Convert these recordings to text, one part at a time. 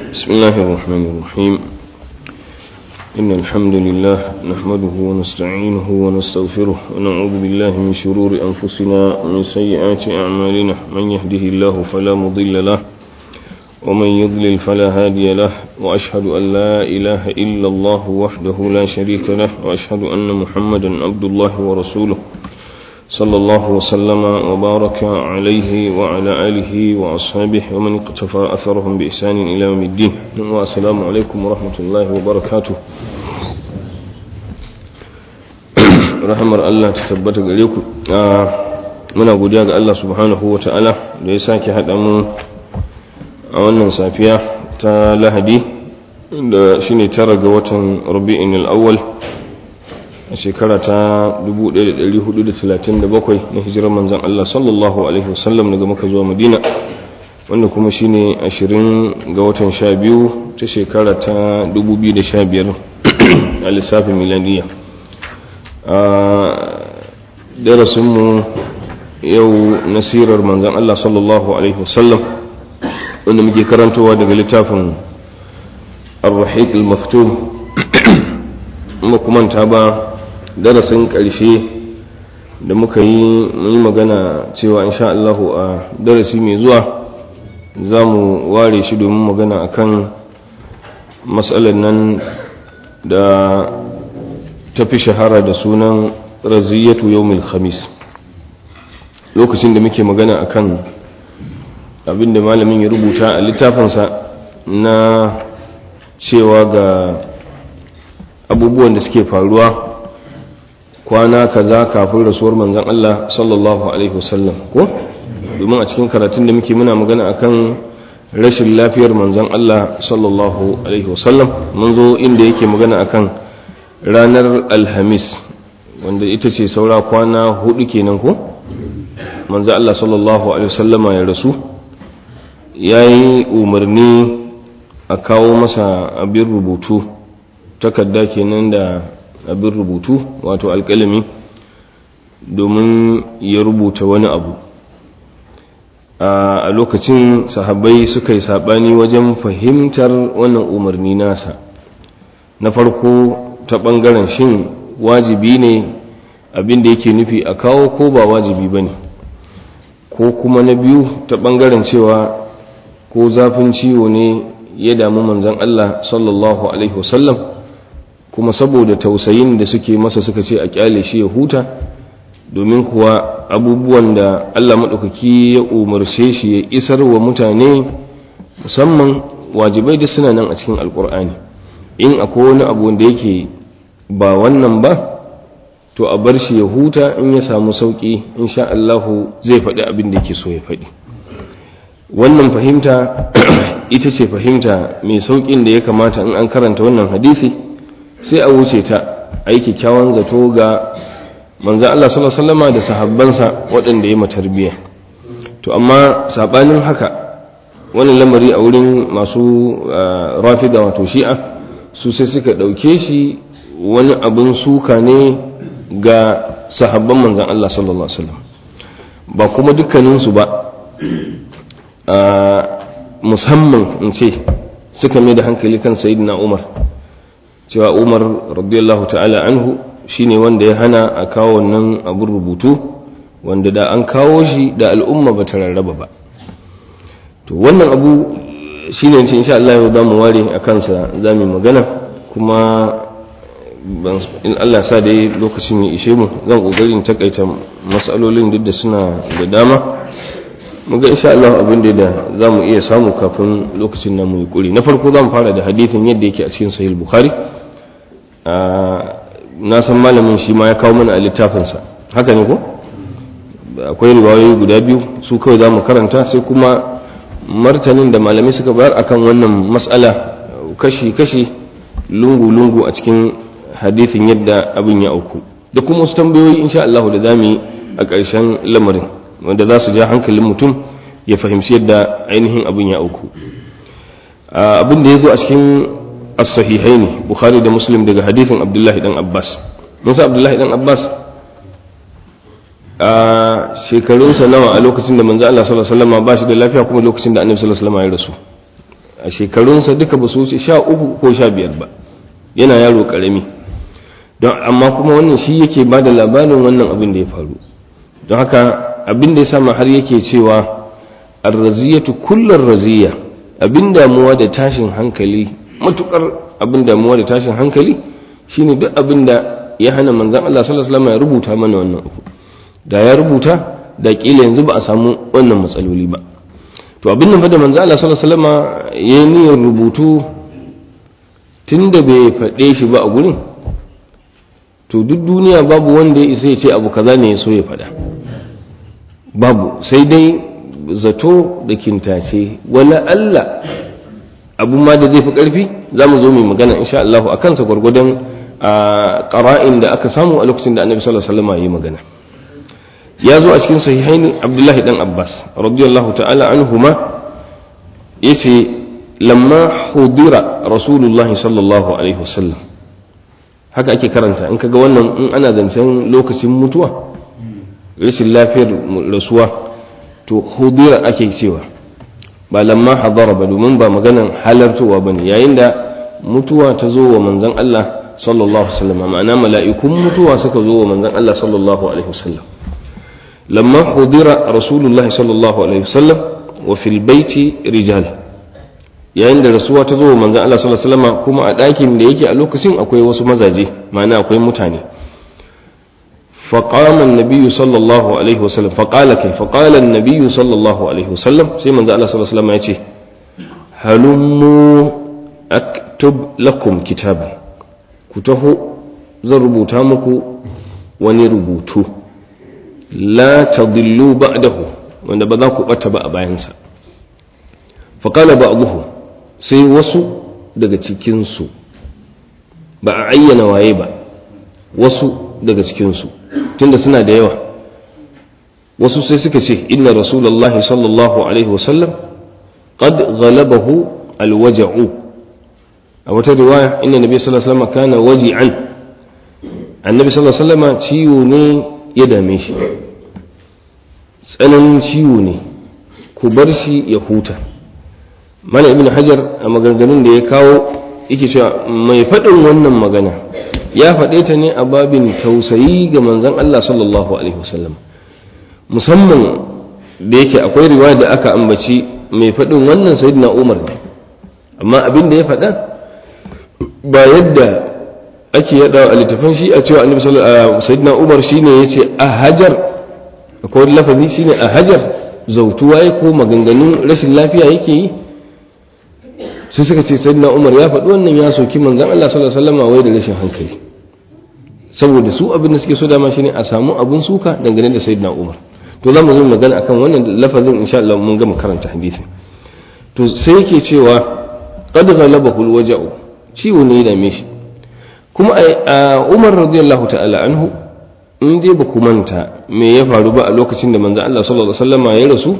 بسم الله الرحمن الرحيم إن الحمد لله نحمده ونستعينه ونستغفره ونعوذ بالله من شرور أنفسنا ومن سيئات أعمالنا من يهده الله فلا مضل له ومن يضلل فلا هادي له وأشهد أن لا إله إلا الله وحده لا شريك له وأشهد أن محمدا عبد الله ورسوله صلى الله وسلم وبارك عليه وعلى آله وأصحابه ومن اقتفى أثرهم بإحسان إلى يوم الدين والسلام عليكم ورحمة الله وبركاته rahamar Allah ta tabbata gare ku muna godiya ga Allah subhanahu wa ta'ala da ya sake haɗa mu a wannan safiya ta lahadi da shine tara ga watan rabi'in al-awwal a shekara ta 1437 na hijirar manzan Allah sallallahu Alaihi wasallam daga maka zuwa madina wanda kuma shine 20 ga watan 12 ta shekara ta 2015 a lissafin milaniya a darasinmu yau nasirar manzan Allah sallallahu Alaihi wasallam wanda muke karantowa daga littafin ar-rahiq al-maftum makumanta ba darasin ƙarshe da muka yi yi magana cewa insha Allahu a darasi mai zuwa za mu ware shi domin magana akan matsalar nan da ta fi shahara da sunan raziyatu yawmil khamis lokacin da muke magana akan abin da malamin ya rubuta a littafinsa na cewa ga abubuwan da suke faruwa kwana kaza kafin rasuwar manzon Allah sallallahu alaihi wasallam ko domin a cikin karatun da muke muna magana akan rashin lafiyar manzon Allah sallallahu alaihi wasallam mun zo inda yake magana akan ranar alhamis wanda ita ce saura kwana hudu kenan ko manzon Allah sallallahu alaihi wasallama ya rasu yayi umarni a kawo masa abin rubutu takarda kenan da abin rubutu wato alƙalami domin ya rubuta wani abu a lokacin sahabbai suka yi saɓani wajen fahimtar wannan umarni nasa na farko ta ɓangaren shin wajibi ne abin da yake nufi a kawo ko ba wajibi ba ne ko kuma na biyu ta ɓangaren cewa ko zafin ciwo ne ya damu manzan Allah sallallahu Alaihi wasallam kuma saboda tausayin da suke masa suka ce a kyale shi ya huta domin kuwa abubuwan da Allah maɗaukaki ya umarce shi ya isar wa mutane musamman wajibai da suna nan a cikin alkur'ani in akwai wani abu wanda yake ba wannan ba to a bar shi ya huta in ya samu sauƙi insha Allahu zai faɗi abin da yake so ya faɗi wannan fahimta ita ce fahimta mai sauƙin da ya kamata in an karanta wannan hadisi sai a wuce ta a yi kyakkyawan zato ga manzan Allah sallallahu da sahabbansa waɗanda ya matarbiya to amma saɓanin haka wani lamari a wurin masu rafida wato shi'a su sai suka ɗauke shi wani abin suka ne ga sahabban manzan Allah sallallahu Alaihi ba kuma dukkaninsu ba musamman in ce suka mai da hankali kan sayidina umar cewa umar radiyallahu ta'ala anhu shine wanda ya hana a kawo wannan abin rubutu wanda da an kawo shi da al'umma ba ta rarraba ba to wannan abu shine ce insha Allah yau za mu ware a kansa za mu magana kuma in Allah sa da lokacin ya ishe mu zan kokarin takaita matsalolin duk da suna da dama muga insha Allah abin da za mu iya samu kafin lokacin namu ya kuri na farko za mu fara da hadithin yadda yake a cikin sahih bukhari na san malamin shi ma ya kawo mana a littafinsa haka ne ko akwai riwayoyi guda biyu su kawai za mu karanta sai kuma martanin da malamai suka bayar akan wannan matsala kashi-kashi lungu-lungu a cikin hadithin yadda abin ya auku da kuma wasu tambayoyi insha Allah da za mu yi a ƙarshen lamarin wanda za su ja hankalin mutum ya fahimci yadda ainihin abin ya auku abin da ya zo a cikin as-sahihai ne bukhari da muslim daga hadithin abdullahi dan abbas musa abdullahi dan abbas a shekarunsa nawa a lokacin da manzo Allah sallallahu alaihi wasallam ba shi da lafiya kuma lokacin da annabi sallallahu alaihi wasallam ya rasu a shekarunsa duka ba su wuce sha uku ko sha biyar ba yana yaro karami don amma kuma wannan shi yake ba da labarin wannan abin da ya faru don haka abin da ya sama har yake cewa arraziyatu kullar raziya abin damuwa da tashin hankali matukar abin damuwa da tashin hankali shine duk abin da ya hana manzan Allah sallallahu alaihi wasallam ya rubuta mana wannan uku da ya rubuta da kila yanzu ba a samu wannan matsaloli ba to abin nan fa da manzan Allah sallallahu alaihi wasallam ya niyyar rubutu tunda bai faɗe shi ba a gurin to duk duniya babu wanda ya isa ya ce abu kaza ne ya so ya faɗa babu sai dai zato da kintace wala Allah abu ma da zai fi ƙarfi za mu zo mai magana insha Allah a kansa gwargwadon a ƙara'in da aka samu a lokacin da annabi sallallahu alaihi wasallam ya yi magana ya zo a cikin sahihaini abdullahi dan abbas radiyallahu ta'ala anhuma yace lamma hudira rasulullahi sallallahu alaihi wasallam haka ake karanta in kaga wannan in ana zancen lokacin mutuwa rashin lafiyar rasuwa to hudira ake cewa ba lamma hadara ba domin ba maganan halartowa ba ne yayin da mutuwa ta zo wa manzan Allah sallallahu alaihi wasallam ma'ana mala'ikun mutuwa suka zo wa manzan Allah sallallahu alaihi wasallam lamma hudira rasulullahi sallallahu alaihi wasallam wa fil baiti rijal yayin da rasuwa ta zo wa manzan Allah sallallahu alaihi wasallam kuma a ɗakin da yake a lokacin akwai wasu mazaje ma'ana akwai mutane فقام النبي صلى الله عليه وسلم فقال كيف فقال النبي صلى الله عليه وسلم سيما زال صلى الله عليه وسلم يأتي هلموا أكتب لكم كتابا كتاه زربو تامكو ونربوتو لا تضلوا بعده wanda ba za ku ɓata ba a bayansa faƙala ba abuhu sai wasu daga cikinsu ba a ayyana waye ba wasu daga cikinsu tunda suna da yawa wasu sai suka ce inna rasulullahi sallallahu alaihi wasallam qad ghalabahu alwaja'u a wata riwaya inna nabi sallallahu alaihi wasallam kana waji'an annabi sallallahu alaihi wasallam ciwo ne ya dame shi tsananin ciwo ne ku bar shi ya huta mala ibn hajar a maganganun da ya kawo yake cewa mai faɗin wannan magana ya faɗe ta ne a babin tausayi ga manzon Allah sallallahu alaihi wasallam musamman da yake akwai riwaya da aka ambaci mai faɗin wannan sayyidina Umar ne amma abin da ya faɗa ba yadda ake yada a littafin shi a cewa annabi sayyidina Umar shine yace a hajar akwai wani lafazi shine a hajar zautuwa ko maganganun rashin lafiya yake yi sai suka ce sayyidina umar ya faɗi wannan ya soki manzan Allah sallallahu alaihi wasallam wai da rashin hankali saboda su abin da suke so dama shine a samu abun suka dangane da sayyidina umar to za mu zo magana akan wannan lafazin insha Allah mun gama karanta hadisi to sai yake cewa qad ghalabahu alwaja'u ciwo ne da shi kuma a Umar radiyallahu ta'ala anhu in dai ba ku manta me ya faru ba a lokacin da manzan Allah sallallahu alaihi wasallam ya rasu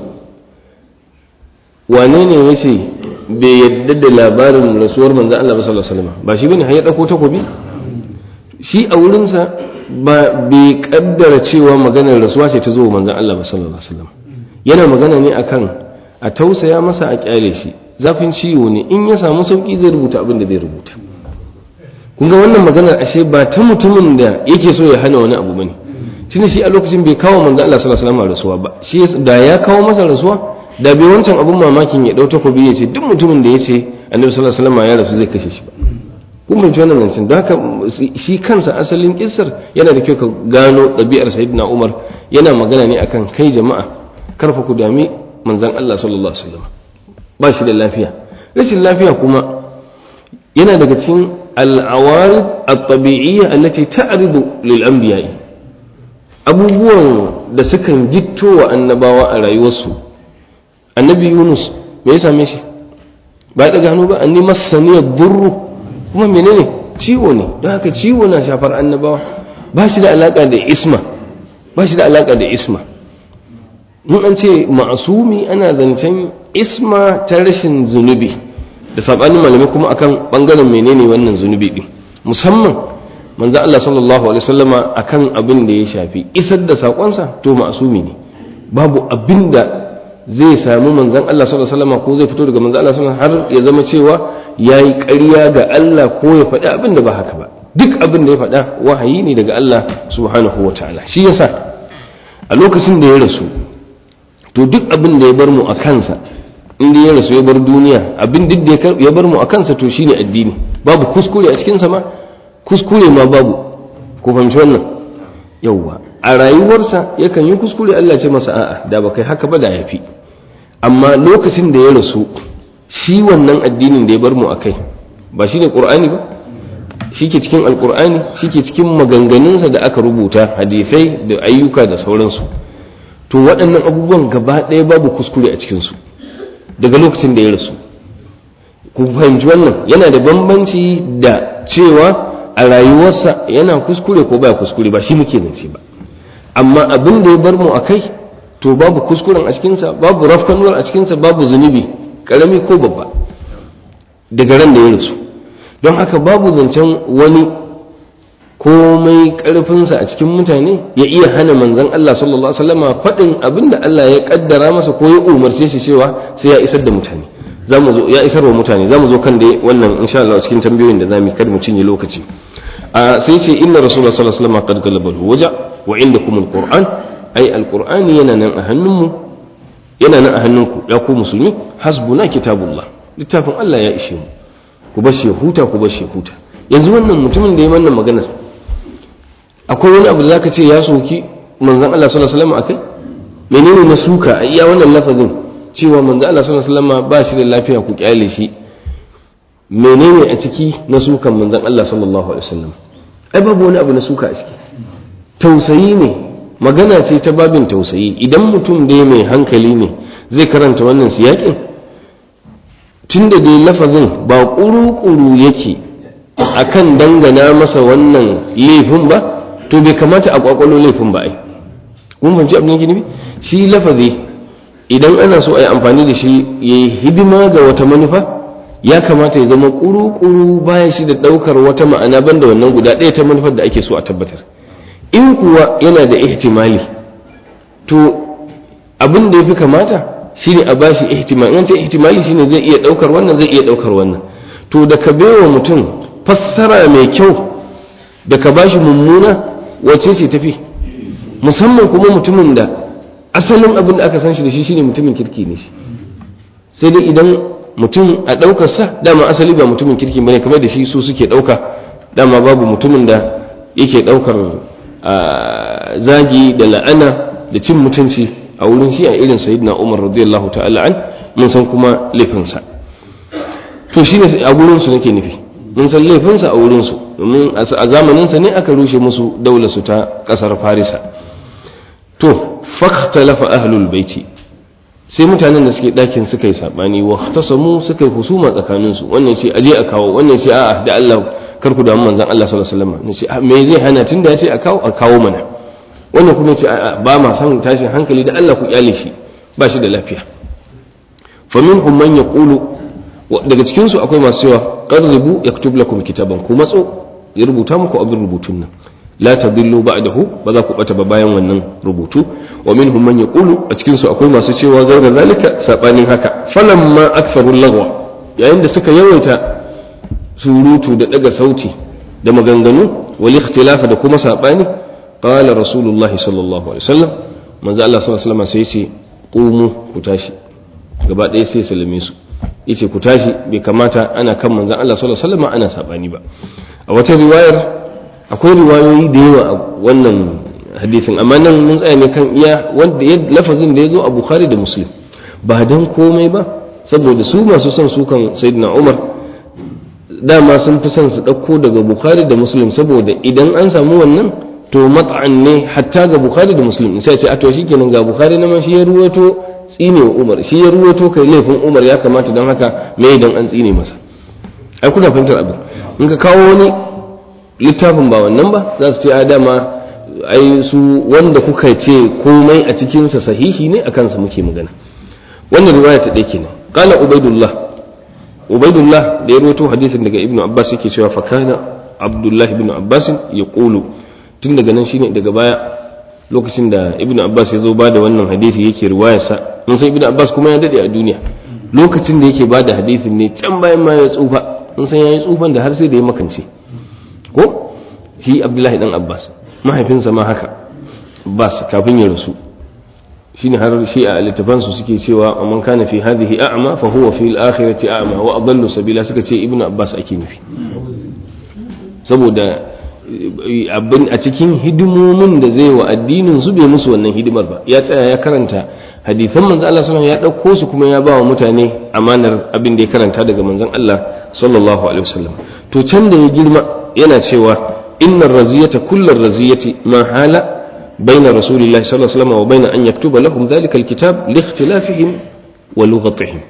wane ne ya ce bai yadda da labarin rasuwar manzan Allah sallallahu alaihi wasallam ba shi bane har ya dauko takobi shi a wurinsa ba bai kaddara cewa maganar rasuwa ce ta zo manzan Allah sallallahu alaihi wasallam yana magana ne akan a tausaya masa a kyale shi zafin ciwo ne in ya samu sauki zai rubuta abin da zai rubuta kun ga wannan maganar ashe ba ta mutumin da yake so ya hana wani abu bane shine shi a lokacin bai kawo manzan Allah sallallahu alaihi wasallam rasuwa ba shi da ya kawo masa rasuwa da bai wancan abun mamakin ya ɗau takobi ya ce duk mutumin da ya ce annabi sallallahu alaihi wasallam ya rasu zai kashe shi ba kun binci wannan zancen don haka shi kansa asalin kissar yana da kyau ka gano ɗabi'ar sayyidina umar yana magana ne akan kai jama'a karfa ku dami manzon Allah sallallahu alaihi wasallam ba shi da lafiya rashin lafiya kuma yana daga cikin al'awarid at-tabi'iyya allati ta'ridu lil anbiya'i abubuwan da sukan gitto wa annabawa a rayuwarsu annabi yunus me ya same shi ba ya daga hannu ba an nima saniyar durru kuma menene ciwo ne don haka ciwo na shafar annabawa ba shi da alaka da isma ba shi da alaka da isma mun an ce ma'asumi ana zancen isma ta rashin zunubi da sabanin malamai kuma akan bangaren menene wannan zunubi din musamman manzo Allah sallallahu alaihi wasallama akan abin da ya shafi isar da sakonsa to ma'asumi ne babu abin da zai samu manzon Allah sallallahu alaihi wasallam ko zai fito daga manzon Allah sallallahu alaihi wasallam har ya zama cewa yayi ƙarya ga Allah ko ya faɗi abin da ba haka ba duk abin da ya faɗa wahayi ne daga Allah subhanahu wataala shi yasa a lokacin da ya rasu to duk abin da ya bar mu a kansa inda ya rasu ya bar duniya abin duk da ya bar mu a kansa to shine addini babu kuskure a cikinsa ma kuskure ma babu ku fahimci wannan yauwa a rayuwarsa yakan yi kuskure Allah ce masa a'a da ba kai haka ba da yafi amma lokacin da ya rasu shi wannan addinin da ya bar mu a kai ba shine qur'ani ba shi ke cikin alqur'ani shi ke cikin maganganunsa da aka rubuta hadisai da ayyuka da sauransu to waɗannan abubuwan gaba ɗaya babu kuskure a cikinsu daga lokacin da ya rasu ku fahimci wannan yana da bambanci da cewa a rayuwarsa yana kuskure ko baya kuskure ba shi muke zance ba amma abin da ya bar mu a kai to babu kuskuren a cikinsa babu rafkanuwar a cikinsa babu zunubi karami ko babba daga ran da ya rasu don haka babu zancen wani komai karfinsa a cikin mutane ya iya hana manzon Allah sallallahu alaihi wasallama faɗin abin da Allah ya kaddara masa ko ya umarce shi cewa sai ya isar da mutane zamu zo ya isar wa mutane zamu zo kan dai wannan insha Allah cikin tambayoyin da zamu kada mu cinye lokaci a sai ce inna rasulullah sallallahu alaihi wasallam qad galaba waja wa indakum alquran ai alqur'ani yana nan a hannunmu yana nan a hannunku ya ku musulmi hasbuna kitabullah littafin Allah ya ishe mu ku bar shi huta ku bar shi huta yanzu wannan mutumin da ya wannan maganar akwai wani abu da zaka ce ya soki manzon Allah sallallahu alaihi wasallam akai menene na suka a iya wannan lafazin cewa manzon Allah sallallahu alaihi wasallam ba shi da lafiya ku kyale shi menene a ciki na sukan manzon Allah sallallahu alaihi wasallam ai babu wani abu na suka a ciki tausayi ne magana ce ta babin tausayi idan mutum dai mai hankali ne zai karanta wannan siyakin tunda dai lafazin ba kuru-kuru yake akan dangana masa wannan laifin ba to bai kamata a kwakwalo laifin ba ai kun fahimci abin yake nufi shi lafazi idan ana so a yi amfani da shi ya yi hidima ga wata manufa ya kamata ya zama kuru-kuru bayan shi da ɗaukar wata ma'ana banda wannan guda ɗaya ta manufar da ake so a tabbatar in kuwa yana da ihtimali to abin da ya fi kamata shi ne a bashi ihtimali in ce ihtimali shine zai iya ɗaukar wannan zai iya ɗaukar wannan to da ka baiwa mutum fassara mai kyau da ka bashi mummuna wace ce tafi musamman kuma mutumin da asalin abin da aka san shi da shi shine mutumin kirki ne shi sai dai idan mutum a ɗaukarsa dama asali ba mutumin kirki bane kamar da shi su suke ɗauka dama babu mutumin da yake ɗaukar zagi da la'ana da cin mutunci a wurin shi a irin sayyidina umar radiyallahu ta'ala an mun san kuma laifinsa to shine a gurin su nake nufi mun san laifinsa a wurin su domin a zamaninsa ne aka rushe musu daular su ta kasar farisa to fakhtalafa ahlul baiti sai mutanen da suke ɗakin suka yi saɓani wa tasamu suka yi husuma tsakaninsu wannan ce aje a kawo wannan ce a'a da Allah kar ku damu manzon Allah sallallahu alaihi wasallam ce me zai hana tunda ya ce a kawo a kawo mana wannan kuma ce a'a ba ma san tashin hankali da Allah ku kyale shi ba shi da lafiya fa minhum man yaqulu daga cikin su akwai masu cewa qarribu yaktub lakum kitaban ku matso ya rubuta muku abin rubutun nan la tadillu ba'dahu ba za ku bata ba bayan wannan rubutu wa minhum man yaqulu a cikin su akwai masu cewa gaira zalika sabanin haka falamma aktharu lagwa yayin da suka yawaita surutu da daga sauti da maganganu wal ikhtilafa da kuma sabani qala rasulullahi sallallahu alaihi wasallam manzo Allah sallallahu alaihi wasallam sai ce qumu ku tashi gaba ɗaya sai salame su yace ku tashi bai kamata ana kan manzo Allah sallallahu alaihi wasallam ana sabani ba a wata riwayar akwai riwayoyi da yawa a wannan hadisin amma nan mun tsaya ne kan iya wanda ya lafazin da ya zo a bukhari da muslim ba dan komai ba saboda su masu son sukan sayyidina umar dama sun fi son su ɗauko daga bukhari da muslim saboda idan an samu wannan to mat'an ne hatta ga bukhari da muslim sai ce a to shikenan ga bukhari na ma shi ya ruwato tsine wa umar shi ya ruwato kai laifin umar ya kamata don haka me idan an tsine masa ai kuna fahimtar abin in ka kawo wani littafin ba wannan ba za su ce a dama ai su wanda kuka ce komai a cikinsa sahihi ne a kansa muke magana wannan riwaya ta ɗaya kenan qala ubaidullah ubaidullah da ya rawaito hadisin daga ibnu abbas yake cewa fa kana abdullah ibn abbas ya qulu tun daga nan shine daga baya lokacin da ibnu abbas ya zo ba da wannan hadisi yake riwayarsa mun san ibnu abbas kuma ya dade a duniya lokacin da yake bada hadisin ne can bayan ma ya tsufa mun san yayi tsufan da har sai da ya makance ko shi abdullahi dan abbas mahaifinsa ma haka abbas kafin ya rasu shine har shi a littafan su suke cewa man kana fi hadhihi a'ma fa huwa fi al-akhirati a'ma wa adallu sabila suka ce ibnu abbas ake nufi saboda abin a cikin hidimomin da zai wa addinin su bai musu wannan hidimar ba ya tsaya ya karanta hadisan manzon Allah sallallahu ya dauko su kuma ya ba wa mutane amanar abin da ya karanta daga manzon Allah sallallahu alaihi wasallam to can da ya girma yana cewa innar raziyata kullar raziyati ma hala baina rasulillahi sallallahu alaihi wasallam wa baina an yaktuba lahum dhalika alkitab li ikhtilafihim wa lughatihim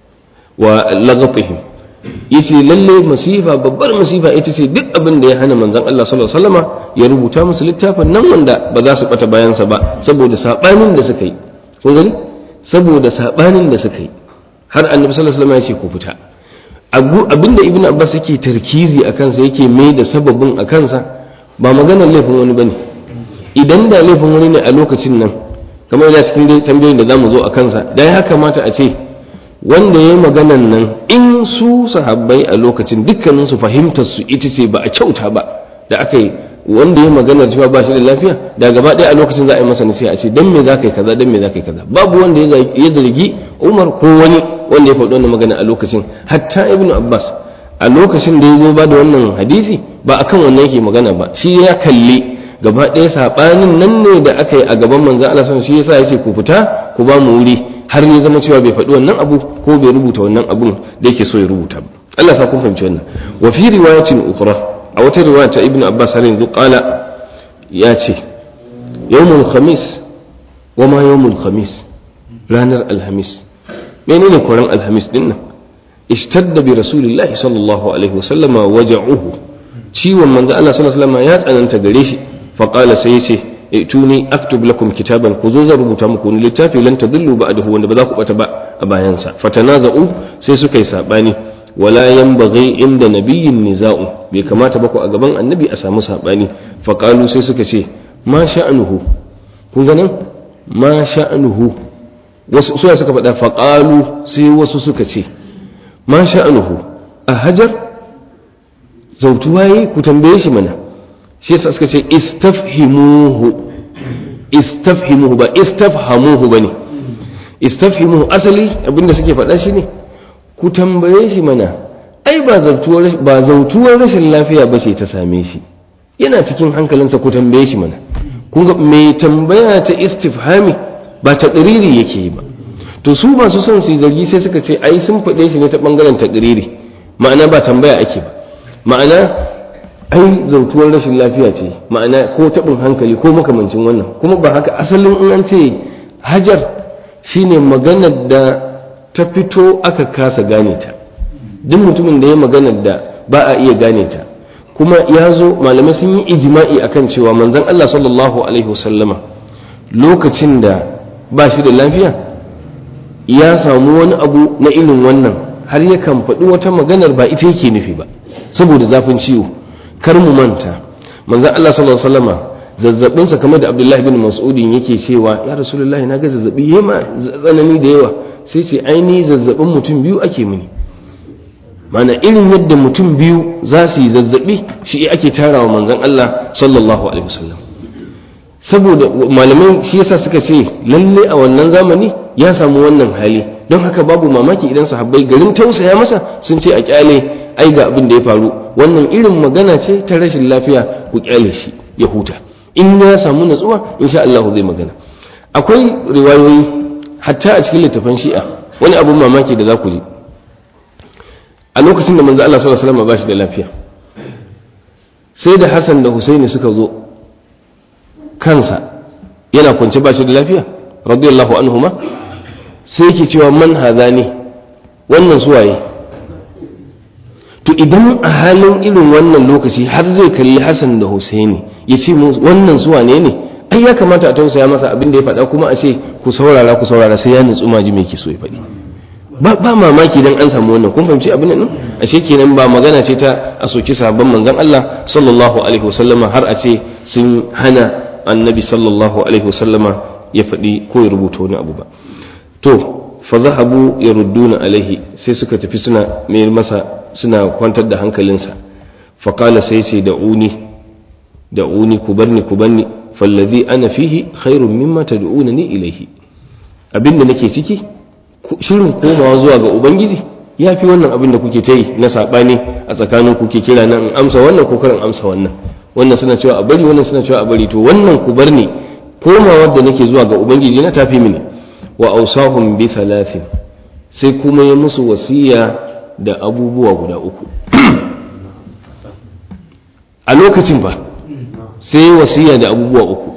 wa laghatihim yace lalle masifa babbar masifa ita ce duk abin da ya hana manzon Allah sallallahu alaihi wasallama ya rubuta musu littafin nan wanda ba za su bata bayan sa ba saboda sabanin da suka yi kun gani saboda sabanin da suka yi har annabi sallallahu alaihi wasallama ya ce ku fita abinda ibnu abbas yake tarkizi a kansa yake mai da sababin a kansa ba maganar laifin wani bane idan da laifin wani ne a lokacin nan kamar da cikin tambayoyin da zamu zo a kansa da ya kamata a ce wanda ya yi maganan nan in su sahabbai a lokacin dukkanin su fahimtar su ita ce ba a kyauta ba da aka yi wanda ya magana cewa ba shi da lafiya da gaba ɗaya a lokacin za a yi masa nasiha a ce dan me za ka yi kaza dan me za ka yi kaza babu wanda ya zargi umar ko wani wanda ya faɗi wannan magana a lokacin hatta ibnu abbas a lokacin da ya zo ba da wannan hadisi ba akan wannan yake magana ba shi ya kalli gaba ɗaya saɓanin nan ne da aka yi a gaban manzan Allah sun shi yasa ya ce ku fita ku ba mu wuri har ya zama cewa bai faɗi wannan abu ko bai rubuta wannan abun da yake so ya rubuta ba Allah sa kun fahimci wannan wa fi riwayatin ukhra a wata riwaya ta ibnu abbas har yanzu qala ya ce yawmul khamis wa ma yawmul khamis ranar alhamis menene koran alhamis din nan ishtadda bi rasulillahi sallallahu alaihi wasallama waja'uhu ciwon manzo Allah sallallahu alaihi wasallama ya tsananta gare shi fa qala sai ya ce ituni aktub lakum kitaban ku zo zan rubuta muku wani littafi lan tadillu ba'dahu wanda ba za ku bata ba a bayansa fatanaza'u sai suka yi sabani wala yanbaghi inda nabiyyin niza'u bai kamata ba ku a gaban annabi a samu sabani fa qalu sai suka ce ma sha'anuhu kun ga nan ma sha'anuhu wasu suya suka faɗa fa qalu sai wasu suka ce ma sha'anuhu a hajar zautuwa yi ku tambaye shi mana shi yasa suka ce istafhimuhu istafhimuhu ba istafhamuhu bane istafhimuhu asali abinda suke faɗa shi ne ku tambaye shi mana ai ba zautuwar ba zautuwar rashin lafiya ba ce ta same shi yana cikin hankalinsa ku tambaye shi mana kun ga mai tambaya ta istifhami ba ta ƙiriri yake yi ba to su masu son su yi zargi sai suka ce ai sun faɗe shi ne ta ɓangaren ta ƙiriri ma'ana ba tambaya ake ba ma'ana ai zautuwar rashin lafiya ce ma'ana ko taɓin hankali ko makamancin wannan kuma ba haka asalin in an ce hajar shine maganar da ta fito aka kasa gane ta duk mutumin da ya maganar da ba a iya gane ta kuma ya zo malamai sun yi ijima'i akan cewa manzon Allah sallallahu alaihi wasallama lokacin da ba shi da lafiya ya samu wani abu na irin wannan har yakan faɗi wata maganar ba ita yake nufi ba saboda zafin ciwo kar mu manta manzon Allah sallallahu alaihi wasallama zazzabin sa kamar da Abdullahi bin Mas'udin yake cewa ya Rasulullahi na ga zazzabi yema tsanani da yawa sai ce aini zazzabin mutum biyu ake mini mana irin yadda mutum biyu za su yi zazzabi shi ake tarawa manzon Allah sallallahu alaihi wasallam saboda malamai shi yasa suka ce lalle a wannan zamani ya samu wannan hali don haka babu mamaki idan sahabbai garin tausaya masa sun ce a kyale ai ga abin da ya faru wannan irin magana ce ta rashin lafiya ku kyale shi ya huta in ya samu natsuwa insha Allah zai magana akwai riwayoyi hatta a cikin littafan shi'a wani abun mamaki da za ku ji a lokacin da manzo Allah sallallahu alaihi wasallam ba shi da lafiya sai da Hassan da Husaini suka zo kansa yana kwance ba shi da lafiya radiyallahu anhuma sai yake cewa man hadani wannan suwaye to idan a halin irin wannan lokaci har zai kalli Hassan da Husaini ya ce wannan suwa ne ne ai ya kamata a tausaya masa abin da ya faɗa kuma a ce ku saurara ku saurara sai ya nutsu maji mai ke so ya faɗi ba ba mamaki dan an samu wannan kun fahimci abin nan ashe kenan ba magana ce ta a soki sabon manzon Allah sallallahu alaihi wasallama har a ce sun hana annabi sallallahu alaihi wasallama ya faɗi ko ya rubuta wani abu ba to fa zahabu yarudduna alaihi sai suka tafi suna mai masa suna kwantar da hankalinsa fa qala sai sai da'uni da'uni ku barni ku barni fallazi ana fihi khairun mimma tad'unani ilaihi abinda nake ciki shirin komawa zuwa ga ubangiji ya fi wannan abin da kuke ta yi na saɓani a tsakanin kuke kira nan in amsa wannan ko karin amsa wannan wannan suna cewa a bari wannan suna cewa a bari to wannan ku bar ni komawar da nake zuwa ga ubangiji na tafi mini wa ausahum bi thalathin sai kuma ya musu wasiya da abubuwa guda uku a lokacin ba sai wasiya da abubuwa uku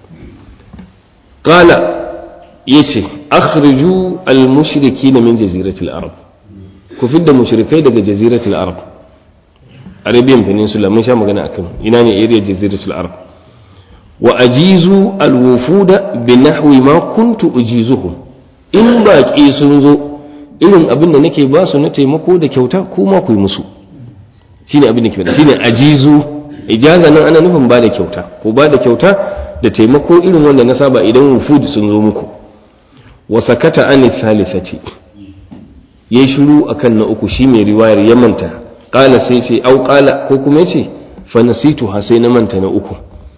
qala yace akhriju al-mushrikeena min jaziratil arab ku fidda mushrikai daga jaziratul arab arabian peninsula mun sha magana akan ina ne area jaziratul arab wa ajizu alwufuda bi nahwi ma kuntu ujizuhum in baki sun zo irin abin da nake ba su na taimako da kyauta kuma ku yi musu shine abin da ke faɗa shine ajizu ijaza nan ana nufin ba da kyauta ko ba da kyauta da taimako irin wanda na saba idan wufud sun zo muku wa sakata an thalithati ya shiru akan na uku shi mai riwayar ya manta ƙala sai ce au ƙala ko kuma ce fa nasitu ha sai na manta na uku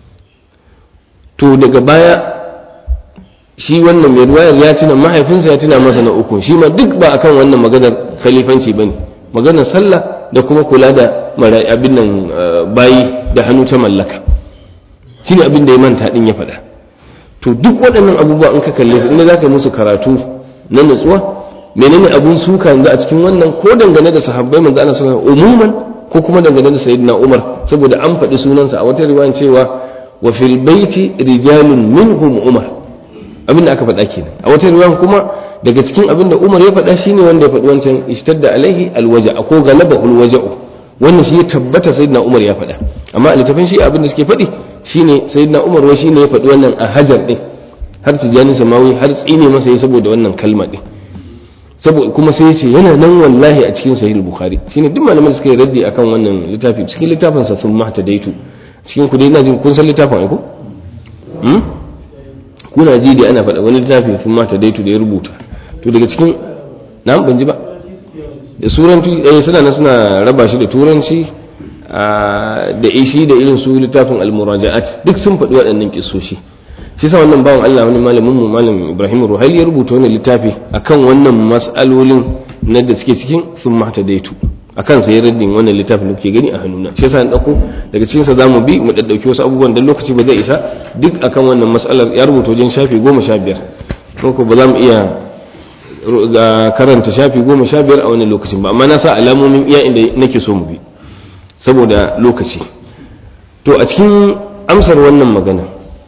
to daga baya shi wannan mai riwayar ya tuna mahaifinsa ya tuna masa na uku shi ma duk ba akan wannan maganar khalifanci bane maganar sallah da kuma kula da abin nan bayi da hannu ta mallaka shine abin da ya manta din ya faɗa to duk waɗannan abubuwa in ka kalle su inda za ka yi musu karatu na nutsuwa menene abun suka yanzu a cikin wannan ko dangane da sahabbai manzo Allah sallallahu alaihi umuman ko kuma dangane da sayyidina Umar saboda an faɗi sunansa a wata riwaya cewa wa fil baiti rijalun minhum Umar abin da aka faɗa kenan a wata riwaya kuma daga cikin abin da Umar ya faɗa shine wanda ya faɗi wancan ishtadda alaihi alwaja ko galaba alwaja'u wannan shi ya tabbata sayyidina Umar ya faɗa amma a littafin shi abin da suke faɗi shine sayyidina Umar wai shine ya faɗi wannan a hajar din har tijani samawi har tsine masa ya saboda wannan kalma din saboda kuma sai ce yana nan wallahi a cikin sahih bukhari shine duk malaman da suka yi raddi akan wannan littafi cikin littafin sa sun mahta daitu cikin ku dai ina jin kun san littafin ai ko hmm kuna ji da ana faɗa wani littafi sun mahta daitu da ya rubuta to daga cikin na ban ji ba da suranci eh suna nan suna raba shi da turanci da ishi da irin su littafin al-muraja'at duk sun faɗi waɗannan kissoshi shi sa wannan bawan Allah wani malamin mu malam Ibrahim Ruhaili ya rubuta wani littafi akan wannan mas'alolin na da suke cikin sun mata daitu akan sai raddin wannan littafin da kuke gani a hannuna shi yasa na dauko daga cikin sa zamu bi mu daddauki wasu abubuwan dan lokaci ba zai isa duk akan wannan mas'alar ya rubuta wajen shafi 15 ko ba za mu iya ga karanta shafi 15 a wannan lokacin ba amma na sa alamomin iya inda nake so mu bi saboda lokaci to a cikin amsar wannan magana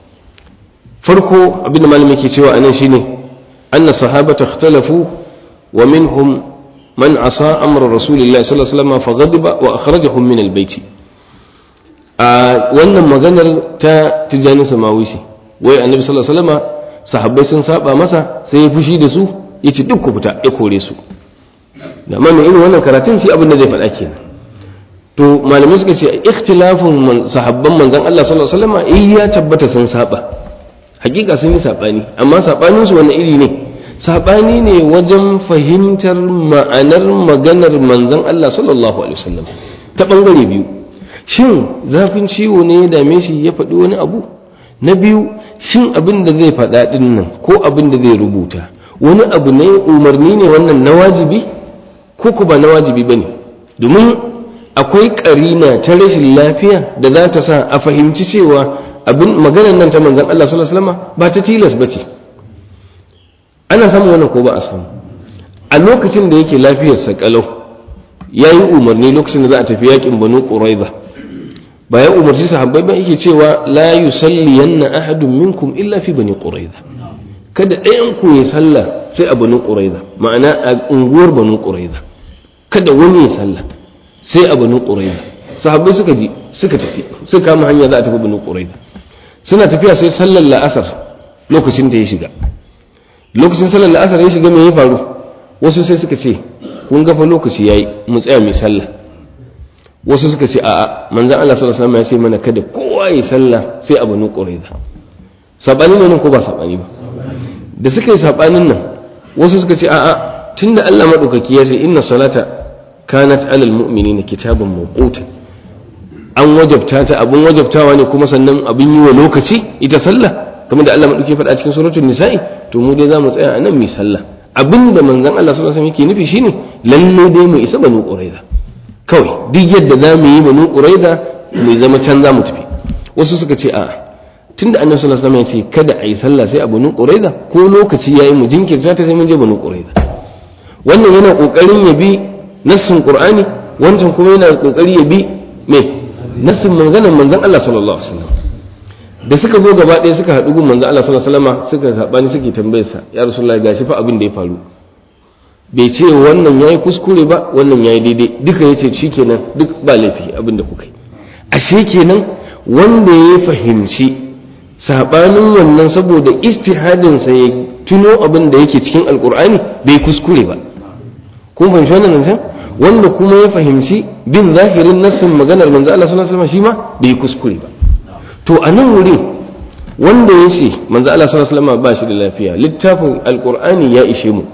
farko abinda malamin ke cewa anan shine anna sahabata ikhtalafu wa minhum man asa amra rasulillahi sallallahu alaihi wasallam faghadiba wa akhrajahum min albayt a wannan maganar ta tijani samawi ce wai annabi sallallahu alaihi wasallam sahabbai sun saba masa sai ya fushi da su yace duk ku fita ya kore su da amma irin wannan karatun shi abin da zai faɗa kenan to malamai suka ce ikhtilafun sahabban manzon Allah sallallahu alaihi wasallam eh ya tabbata sun saba hakika sun yi saɓani amma saɓaninsu wani iri ne saɓani ne wajen fahimtar ma'anar maganar manzon Allah sallallahu alaihi wasallam ta ɓangare biyu shin zafin ciwo ne ya dame shi ya faɗi wani abu na biyu shin abin da zai faɗa ɗin nan ko abin da zai rubuta wani abu ne umarni ne wannan na wajibi ko ku ba na wajibi ba ne domin akwai ƙarina ta rashin lafiya da za ta sa a fahimci cewa abin maganar nan ta manzan Allah sallallahu alaihi wasallam ba ta tilas bace ana samun wannan ko ba a samu a lokacin da yake lafiyar sa kalau yayi umarni lokacin da za a tafi yakin Banu Quraiza ba ya umarci sahabbai ba yake cewa la yusalliyanna ahadun minkum illa fi Bani Quraiza kada ɗayan ku ya sallah sai a Banu Quraiza ma'ana a unguwar Banu Quraiza kada wani ya sallah sai a Banu Quraiza sahabbai suka ji suka tafi suka kama hanya za a tafi Banu Quraiza suna tafiya sai sallar la'asar lokacin da ya shiga lokacin sallar la'asar ya shiga mai ya faru wasu sai suka ce kun gafa lokaci yayi mu tsaya mai sallah wasu suka ce a'a manzon Allah sallallahu alaihi wasallam ya ce mana kada kowa ya sallah sai a banu quraiza sabani ne nan ko ba sabani ba da suka yi sabanin nan wasu suka ce a'a tunda Allah madaukaki ya ce inna salata kanat alal mu'minina kitaban mawquta an wajabta ta abun wajabtawa ne kuma sannan abin yi wa lokaci ita sallah kamar da Allah madauki faɗa cikin suratul nisa'i to mu dai zamu tsaya anan mu sallah abinda manzon Allah sallallahu alaihi wasallam yake nufi shine lalle dai mu isa banu quraiza kawai duk yadda zamu yi banu quraiza mu zama can zamu tafi wasu suka ce a'a tunda annabi sallallahu alaihi wasallam ya ce kada a yi sallah sai a banu quraiza ko lokaci yayi mu jinkirta ta sai mun je banu quraiza wannan yana kokarin ya bi nassin qur'ani wancan kuma yana kokari ya bi me nassin maganar manzon Allah sallallahu alaihi wasallam da suka zo gaba ɗaya suka haɗu gun manzon Allah sallallahu alaihi wasallam suka sabani suke tambayar sa ya rasulullahi gashi fa abin da ya faru bai ce wannan yayi kuskure ba wannan yayi daidai duka yace shikenan duk ba laifi abin da kuka yi ashe kenan wanda ya fahimci sabanin wannan saboda istihadin sa ya tuno abin da yake cikin alkur'ani bai kuskure ba kun fahimci wannan nan wanda kuma ya fahimci bin zahirin nassin maganar manzo Allah sallallahu alaihi wasallam shi ma bai kuskure ba to a nan wurin wanda ya ce manzo Allah sallallahu alaihi wasallam ba shi da lafiya littafin alkur'ani ya ishe mu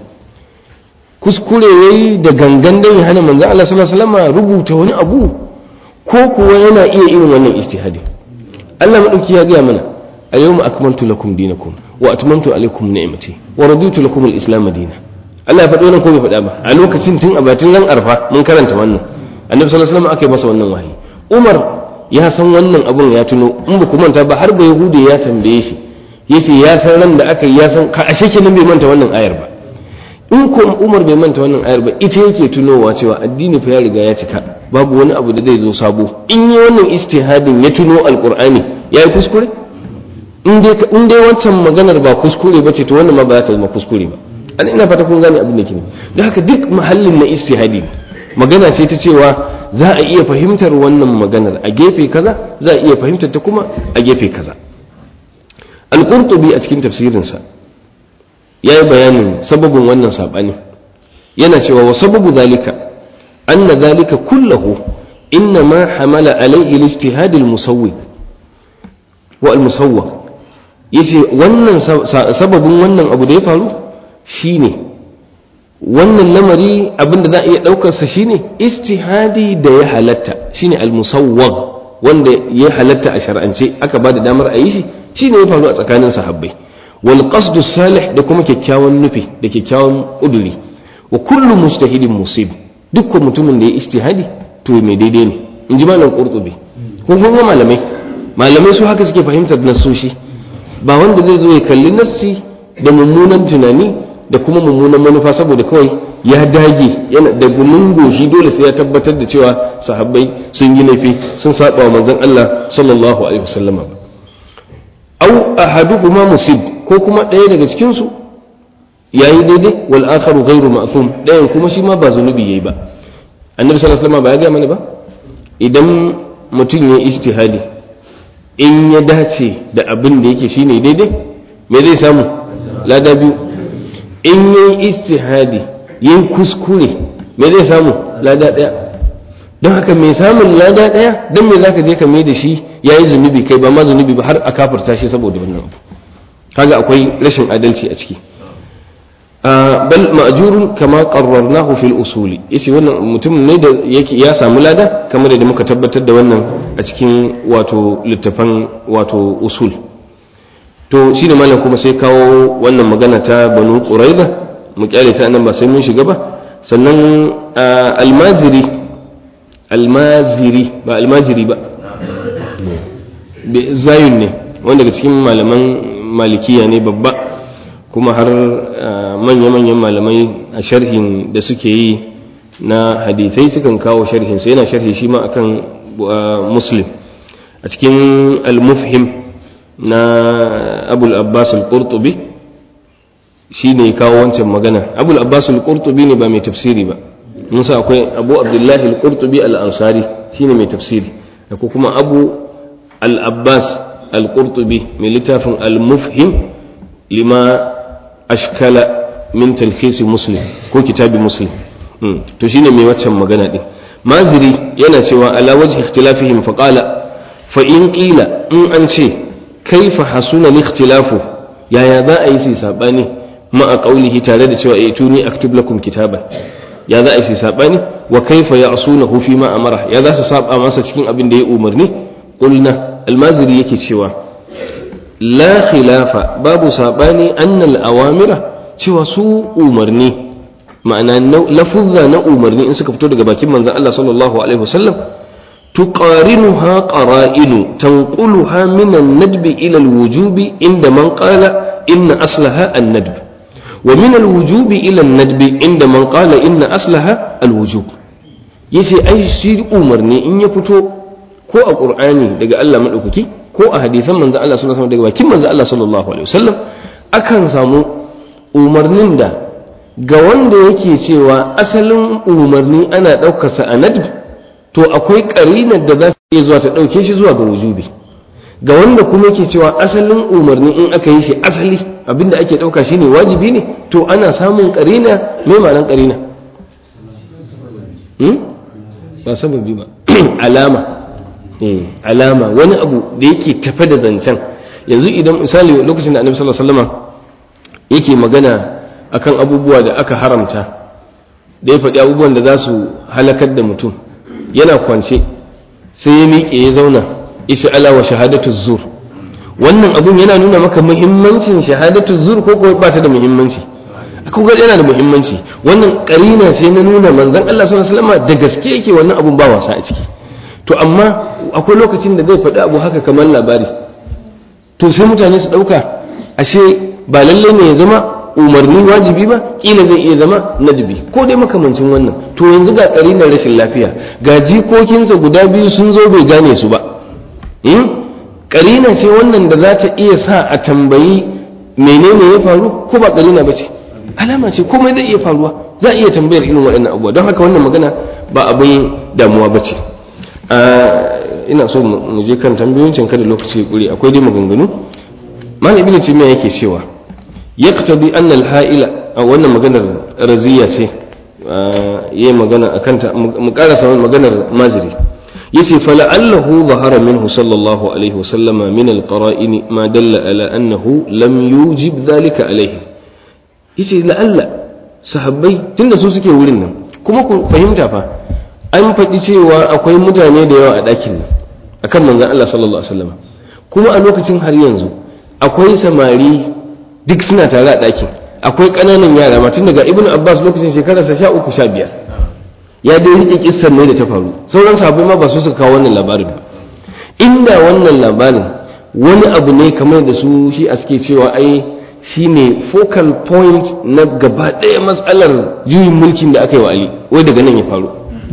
kuskure yayi da gangan dan ya hana manzo Allah sallallahu alaihi wasallam rubuta wani abu ko kuwa yana iya irin wannan istihadi Allah madauki ya gaya mana اليوم أكملت لكم دينكم وأتممت عليكم نعمتي ورضيت لكم الإسلام دينا Allah ya faɗi wannan ko bai faɗa ba a lokacin tun a batin ran arfa mun karanta wannan annabi sallallahu alaihi wasallam aka yi masa wannan wahayi Umar ya san wannan abun ya tuno in ba ku manta ba har ba Yahudi ya tambaye shi yace ya san ran da aka yi ya san ka ashe kenan bai manta wannan ayar ba in ko Umar bai manta wannan ayar ba ita yake tunowa cewa addini fa ya riga ya cika babu wani abu da zai zo sabo in yi wannan istihadin ya tuno alqur'ani yayi kuskure in dai wancan maganar ba kuskure ba ce to wannan ma ba za ta zama kuskure ba an ina fata kun gane abin da ke don haka duk mahallin na istihadi magana ce ta cewa za a iya fahimtar wannan maganar a gefe kaza za a iya fahimtar ta kuma a gefe kaza al-qurtubi a cikin tafsirinsa ya yi bayanin sababin wannan saɓani yana cewa wa sababu zalika anna zalika kullahu inna ma hamala alaihi al-ijtihad al-musawwi wa al-musawwa yace wannan sababin wannan abu da ya faru shine wannan lamari abinda za a iya daukar sa shine istihadi da ya halatta shine al-musawwag wanda ya halatta a shar'ance aka ba da damar a yi shi shine ya faru a tsakanin sahabbai wal qasdu salih da kuma kyakkyawan nufi da kyakkyawan kuduri wa kullu mujtahidin musib dukkan mutumin da ya istihadi to mai daidai ne in ji malam qurtubi ko kun malamai malamai su haka suke fahimtar nassoshi ba wanda zai zo ya kalli nassi da mummunan tunani da kuma mummunan manufa saboda kawai ya dage yana da gumin goshi dole sai ya tabbatar da cewa sahabbai sun yi laifi sun saba wa manzon Allah sallallahu alaihi wasallam au ahaduhuma musib ko kuma ɗaya daga cikin su yayi daidai wal akharu ghairu ma'thum ɗayan kuma shi ma ba zunubi yayi ba annabi sallallahu alaihi wasallam ba ya ga mana ba idan mutum ya ijtihadi in ya dace da abin da yake shine daidai me zai samu lada biyu in ya yi istihadi yin kuskure me zai samu lada ɗaya don haka mai samun lada ɗaya don me za ka je ka mai da shi ya yi zunubi kai ba ma zunubi ba har a kafarta shi saboda wannan abu kaga akwai rashin adalci a ciki bal ma'jurun kama qarrarnahu fil usuli yace wannan mutum ne da yake ya samu lada kamar da muka tabbatar da wannan a cikin wato littafan wato usul to shine malam kuma sai kawo wannan magana ta banu quraiza mu kyale ta nan ba sai mun shiga ba sannan almaziri almaziri ba almajiri ba zayun ne wanda daga cikin malaman malikiya ne babba kuma har manya-manyan malamai a sharhin da suke yi na hadithai sukan kawo sharhinsa yana sharhi shi ma akan muslim a cikin al-mufhim na abul abbas al-qurtubi shi ne kawo wancan magana abul abbas al-qurtubi ne ba mai tafsiri ba musa akwai abu abdullahi al-qurtubi al-ansari shi ne mai tafsiri da kuma abu al-abbas al-qurtubi mai littafin al-mufhim lima ashkala min talkhisi muslim ko kitabi muslim to shine mai waccan magana din maziri yana cewa ala wajhi ikhtilafihim fa qala fa in qila in an ce kaifa hasuna al-ikhtilafu yaya za a yi su sabani ma'a qawlihi tare da cewa eh tuni aktub lakum kitaban ya za a yi sabani wa kaifa ya'sunahu fi ma amara ya za su saba masa cikin abin da ya umarni qulna almaziri yake cewa la khilafa babu sabani annal awamira cewa su umarni ma'ana lafuzza na umarni in suka fito daga bakin manzon Allah sallallahu alaihi wasallam tuqarinuha qara'inu tanquluha min an-nadb ila al-wujub inda man qala inna aslaha an-nadb wa min al-wujub ila an-nadb inda man qala inna aslaha al-wujub yace ai shi umarni in ya fito ko a qur'ani daga Allah madaukaki ko a hadisan manzon Allah sallallahu alaihi wasallam daga bakin manzon Allah sallallahu alaihi wasallam akan samu umarnin da ga wanda yake cewa asalin umarni ana ɗaukarsa a nadb to akwai ƙarinar da za ta iya zuwa ta ɗauke shi zuwa ga wujubi ga wanda kuma yake cewa asalin umarni in aka yi shi asali abinda ake ɗauka shine wajibi ne to ana samun ƙarina mai ma'anar ƙarina ba sababi ba alama alama wani abu da yake tafe da zancen yanzu idan misali lokacin da annabi sallallahu alaihi wasallam yake magana akan abubuwa da aka haramta da ya faɗi abubuwan da za su halakar da mutum yana kwance sai ya miƙe ya zauna isha ala wa shahadatu zur wannan abun yana nuna maka muhimmancin shahadatu zur ko kuwa ba ta da muhimmanci akwai ga yana da muhimmanci wannan karina sai na nuna manzon Allah sallallahu alaihi wasallam da gaske yake wannan abun ba wasa a ciki to amma akwai lokacin da zai faɗi abu haka kamar labari to sai mutane su ɗauka ashe ba lallai ne ya zama umarni wajibi ba kila zai iya zama nadbi ko dai makamancin wannan to yanzu ga na rashin lafiya ga jikokinsa guda biyu sun zo bai gane su ba karina ce wannan da za ta iya sa a tambayi menene ya faru ko ba karina ba ce alama ce komai zai iya faruwa za a iya tambayar irin waɗannan abubuwa don haka wannan magana ba abin damuwa ba ce ina so mu je kan tambayoyin kada lokaci kuri akwai dai maganganu malam ibn timiya yake cewa yaqtadi anna al-ha'ila a wannan maganar raziya ce yayi magana akan ta mu karasa maganar maziri yace fala'allahu zahara minhu sallallahu alaihi wa sallama min al-qara'in ma dalla ala annahu lam yujib dhalika alaihi yace la'alla sahabbai tunda su suke wurin nan kuma ku fahimta fa an faɗi cewa akwai mutane da yawa a ɗakin nan akan manzon Allah sallallahu alaihi wasallam kuma a lokacin har yanzu akwai samari duk suna tare a ɗakin akwai ƙananan yara ma tun daga ibn abbas lokacin shekararsa sha uku sha biyar ya dai rike kissar ne da ta faru sauran sahabbai ma ba su suka kawo wannan labarin ba inda wannan labarin wani abu ne kamar da su shi a suke cewa ai shine focal point na gaba ɗaya matsalar juyin mulkin da aka yi wa ali wai daga nan ya faru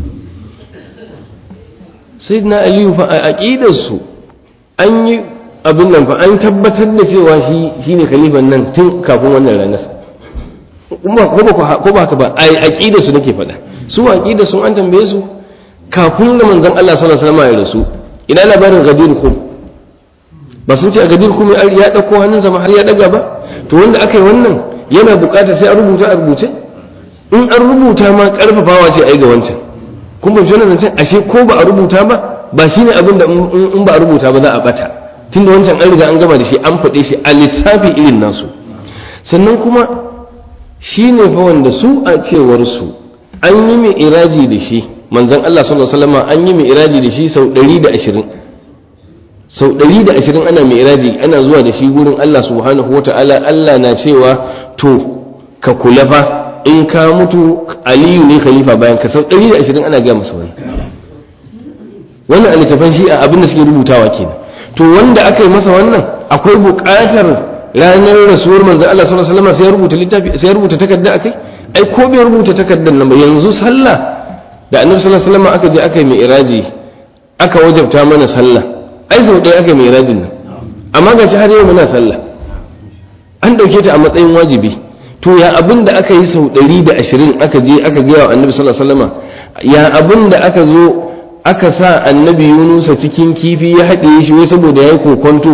sai na aliyu fa a aƙidarsu an yi abin nan fa an tabbatar da cewa shi shine khalifan nan tun kafin wannan ranar ko ba haka ba a aqida su nake faɗa su aqida sun an tambaye su kafin da manzon Allah sallallahu alaihi wasallam ya rasu ina labarin gadir kum ba sun ce a gadir kum ya dauko hannunsa ma har ya daga ba to wanda aka yi wannan yana bukata sai a rubuta a rubuce in an rubuta ma karfafawa ce ai ga wancan kun ba jona zancen ashe ko ba a rubuta ba ba shine abin da in ba a rubuta ba za a bata tunda wancan an riga an gama da shi an faɗe shi a lissafi irin nasu sannan kuma shi ne fa wanda su a cewar su an yi mai iraji da shi manzon Allah sallallahu alaihi wasallam an yi mai iraji da shi sau 120 sau 120 ana mai iraji ana zuwa da shi gurin Allah subhanahu wataala Allah na cewa to ka kula fa in ka mutu aliyu ne khalifa bayan ka sau 120 ana gaya masa wani wannan a littafan shi a abin da suke rubutawa kenan to wanda aka yi masa wannan akwai buƙatar ranar rasuwar manzon Allah sallallahu alaihi wasallam sai ya rubuta littafi sai ya rubuta takarda akai ai ko bai rubuta takardar nan ba yanzu sallah da annabi sallallahu alaihi wasallam aka je aka yi mi'raji aka wajabta mana sallah ai sau ɗaya aka yi mi'rajin nan amma ga shi har yau muna sallah an ɗauke ta a matsayin wajibi to ya abin da aka yi sau ɗari da ashirin aka je aka gaya wa annabi sallallahu alaihi wasallam ya abin da aka zo aka sa annabi yunusa cikin kifi ya haɗe shi wai saboda ya yi kokonto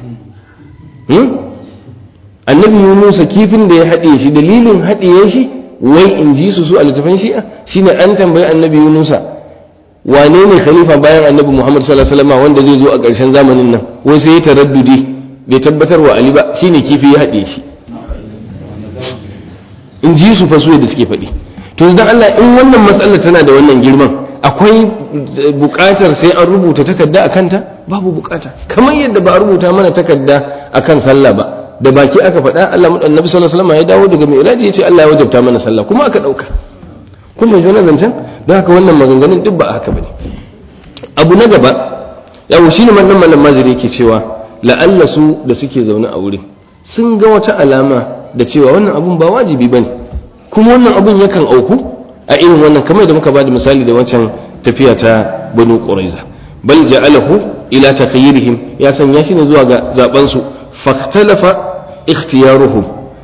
annabi yunusa kifin da ya haɗe shi dalilin haɗe shi wai in ji su su a littafin shi'a shine an tambayi annabi yunusa wane ne khalifa bayan annabi muhammad sallallahu alaihi wasallam wanda zai zo a ƙarshen zamanin nan wai sai ya taraddudi bai tabbatar wa ali ba shine kifi ya haɗe shi in ji su fa su da suke faɗi to idan Allah in wannan matsalar tana da wannan girman akwai buƙatar sai an rubuta takarda a kanta babu buƙata kamar yadda ba a rubuta mana takarda akan sallah ba da baki aka faɗa Allah annabi sallallahu alaihi wasallam ya dawo daga mi'raji ya ce Allah ya wajabta mana sallah kuma aka ɗauka kun bai wannan zancen don haka wannan maganganun duk ba haka bane abu na gaba yawo shine wannan malam maziri yake cewa la'alla su da suke zaune a wurin sun ga wata alama da cewa wannan abun ba wajibi bane kuma wannan abun yakan auku a irin wannan kamar da muka bada misali da wancan tafiya ta banu quraiza bal ja'alahu ila takhayyirihim ya sanya shi ne zuwa ga zaben su fahtalafa ikhtiyaruhum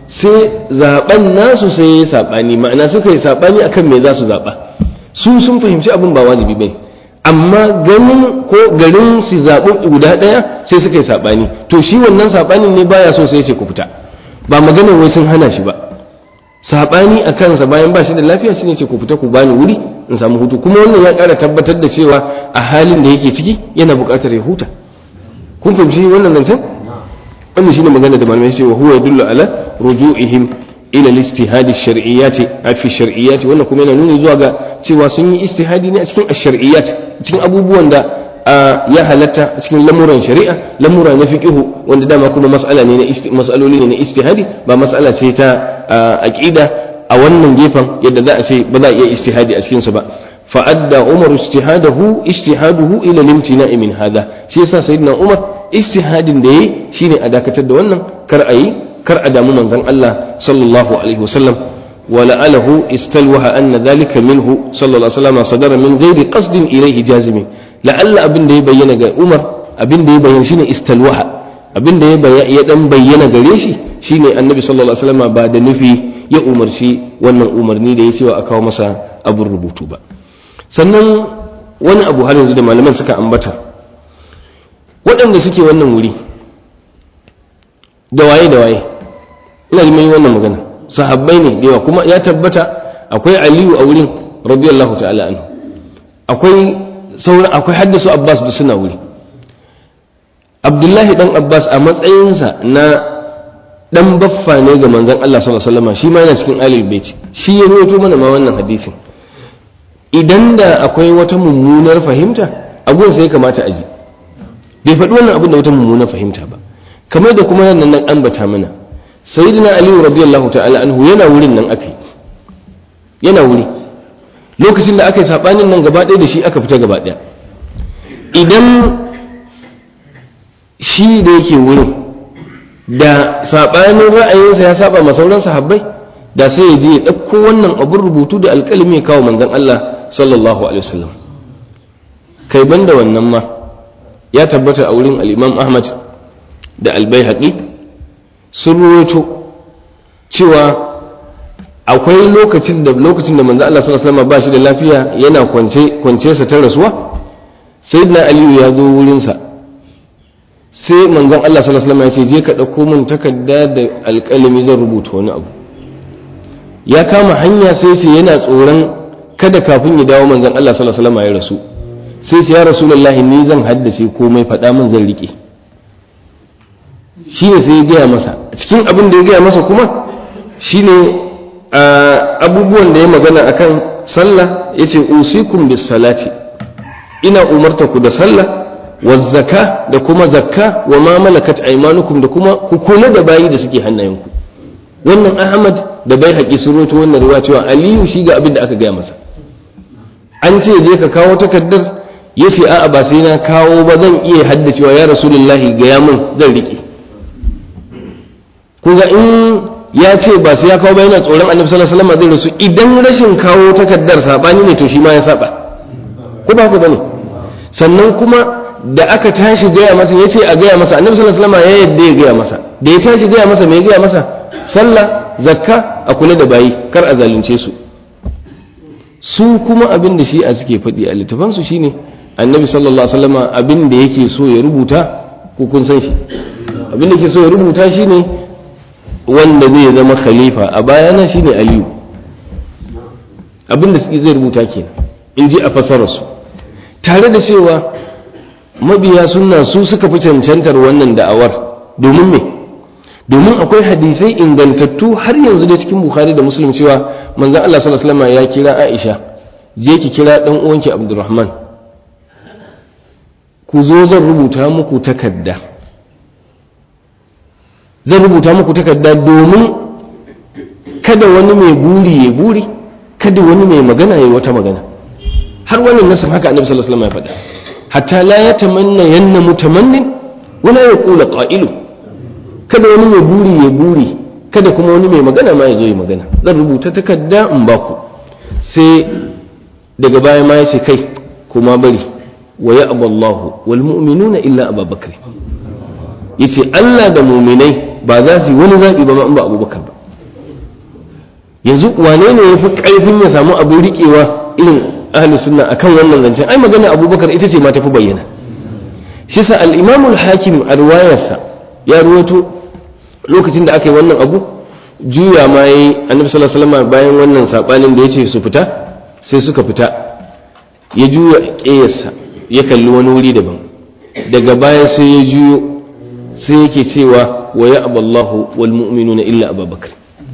sai zaben nasu sai ya sabani ma'ana suka yi sabani akan me za su zaba su sun fahimci abin ba wajibi bane amma ganin ko garin su zaɓi guda ɗaya sai suka yi saɓani to shi wannan saɓanin ne baya so sai ce ku fita ba maganar wai sun hana shi ba saɓani a kansa bayan ba shi da lafiya shine ce ku fita ku bani wuri in samu hutu kuma wannan ya ƙara tabbatar da cewa a halin da yake ciki yana buƙatar ya huta kun fahimci wannan zancen wannan shine magana da malamai cewa huwa yadullu ala ruju'ihim ila al-istihadi shar'iyyati fi shar'iyyati wannan kuma yana nuni zuwa ga cewa sun yi istihadi ne a cikin ash-shar'iyyat cikin abubuwan da ya halatta a cikin lamuran shari'a lamura na fiqihu wanda dama kuma mas'ala ne na mas'aloli ne na istihadi ba mas'ala ce ta aqida a wannan gefen yadda za a ce ba za a iya istihadi a cikin su ba fa'adda umar istihadahu istihaduhu ila limtina'i min hada shi yasa sayyidina umar istihadin da yayi shine a dakatar da wannan kar a yi kar a damu manzon Allah sallallahu alaihi wasallam ولعله استلوح أن ذلك منه صلى الله عليه وسلم صدر من غير قصد إليه جازم لعل أبن دي بينا عمر أبن دي بينا شيني استلوح أبن دي يدن بينا غريشي شيني النبي صلى الله عليه وسلم بعد نفي ya umarci wannan umarni da ya cewa a kawo masa abin rubutu ba sannan wani abu har yanzu da malaman suka ambata waɗanda suke wannan wuri da waye da waye ina ji mai wannan magana sahabbai ne da yawa kuma ya tabbata akwai aliyu a wurin radiyallahu ta'ala anhu akwai sauran akwai haddasu abbas da suna wuri abdullahi dan abbas a matsayinsa na dan baffa ne ga manzon Allah sallallahu alaihi wasallam shi ma yana cikin alil bait shi ya rawaito mana ma wannan hadisin idan da akwai wata mummunar fahimta abun sai kamata a ji bai faɗi wannan abin da wata mummunar fahimta ba kamar da kuma nan nan ambata mana sayyidina ali radiyallahu ta'ala anhu yana wurin nan akai yana wuri lokacin da aka yi sabanin nan gaba ɗaya da shi aka fita gaba ɗaya idan shi da yake wurin da sabanin ra'ayinsa ya saba ma sauran sahabbai da sai ya je ya ɗauko wannan abin rubutu da alƙalami ya kawo manzon Allah sallallahu alaihi wasallam kai banda wannan ma ya tabbata a wurin al-Imam Ahmad da al-Baihaqi sun ruwaito cewa akwai lokacin da lokacin da manzo Allah sallallahu alaihi wasallam ba shi da lafiya yana kwance kwance sa ta rasuwa sayyidina Aliyu ya zo wurin sa sai manzon Allah sallallahu alaihi wasallam ya ce je ka dauko min takarda da alƙalami zan rubuta wani abu ya kama hanya sai ce yana tsoron kada kafin ya dawo manzon Allah sallallahu alaihi wasallam ya rasu sai ce ya rasulullahi ni zan haddace komai faɗa min zan rike shi ne sai ya gaya masa cikin abin da ya gaya masa kuma shi ne abubuwan da ya magana akan sallah ya ce usikum bis salati ina umarta ku da sallah wa zaka da kuma zakka wa ma malakat aymanukum da kuma ku kula da bayi da suke hannayenku wannan ahmad da bai haƙi sun roto wannan ruwa cewa aliyu shi ga abin da aka gaya masa an ce je ka kawo takardar ya ce a'a ba sai na kawo ba zan iya haddacewa ya rasulullahi gaya min zan riƙe kuga in ya ce ba sai ya kawo ba yana tsoron annabi sallallahu alaihi wasallam zai rasu idan rashin kawo takardar sabani ne to shi ma ya saba ko ba ku bane sannan kuma da aka tashi gaya masa ya ce a gaya masa annabi sallallahu alaihi wasallam ya yadda ya gaya masa da ya tashi gaya masa me ya gaya masa sallah zakka a kula da bayi kar a zalunce su su kuma abin da shi a suke faɗi a littafansu shine annabi sallallahu alaihi wasallam abin da yake so ya rubuta ko kun san shi abin da yake so ya rubuta shine wanda zai zama khalifa a bayana shine aliyu abin da zai rubuta kenan in ji a fasararsu tare da cewa mabiya sunna su suka fi cancantar wannan da'awar domin me domin akwai hadisai ingantattu har yanzu da cikin bukhari da muslim cewa manzon Allah sallallahu alaihi wasallam ya kira Aisha je ki kira dan uwanki Abdurrahman ku zo zan rubuta muku takarda zan rubuta muku takarda domin kada wani mai buri ya buri kada wani mai magana ya wata magana har wannan nasin haka annabi sallallahu alaihi wasallam ya faɗa hatta la yatamanna yanna mutamannin wala yaqulu qa'ilu kada wani mai buri ya buri kada kuma wani mai magana ma ya zo ya magana zan rubuta takarda in ba ku sai daga baya ma ya ce kai kuma bari wa ya aballahu wal mu'minuna illa abubakar yace Allah da mu'minai ba za su yi wani zaɓi ba ma in ba abubakar ba yanzu wane ne ya fi ƙarfin ya samu abin riƙewa irin ahli sunna akan wannan zancen ai magana abubakar ita ce ma tafi bayyana shi sa al-imamul hakim a riwayarsa ya ruwato lokacin da aka yi wannan abu juya ma yi annabi sallallahu alaihi wasallam bayan wannan sabanin da yace su fita sai suka fita ya juya ƙeyarsa ya kalli wani wuri daban daga baya sai ya juyo sai yake cewa wa ya aballahu wal mu'minuna illa abubakar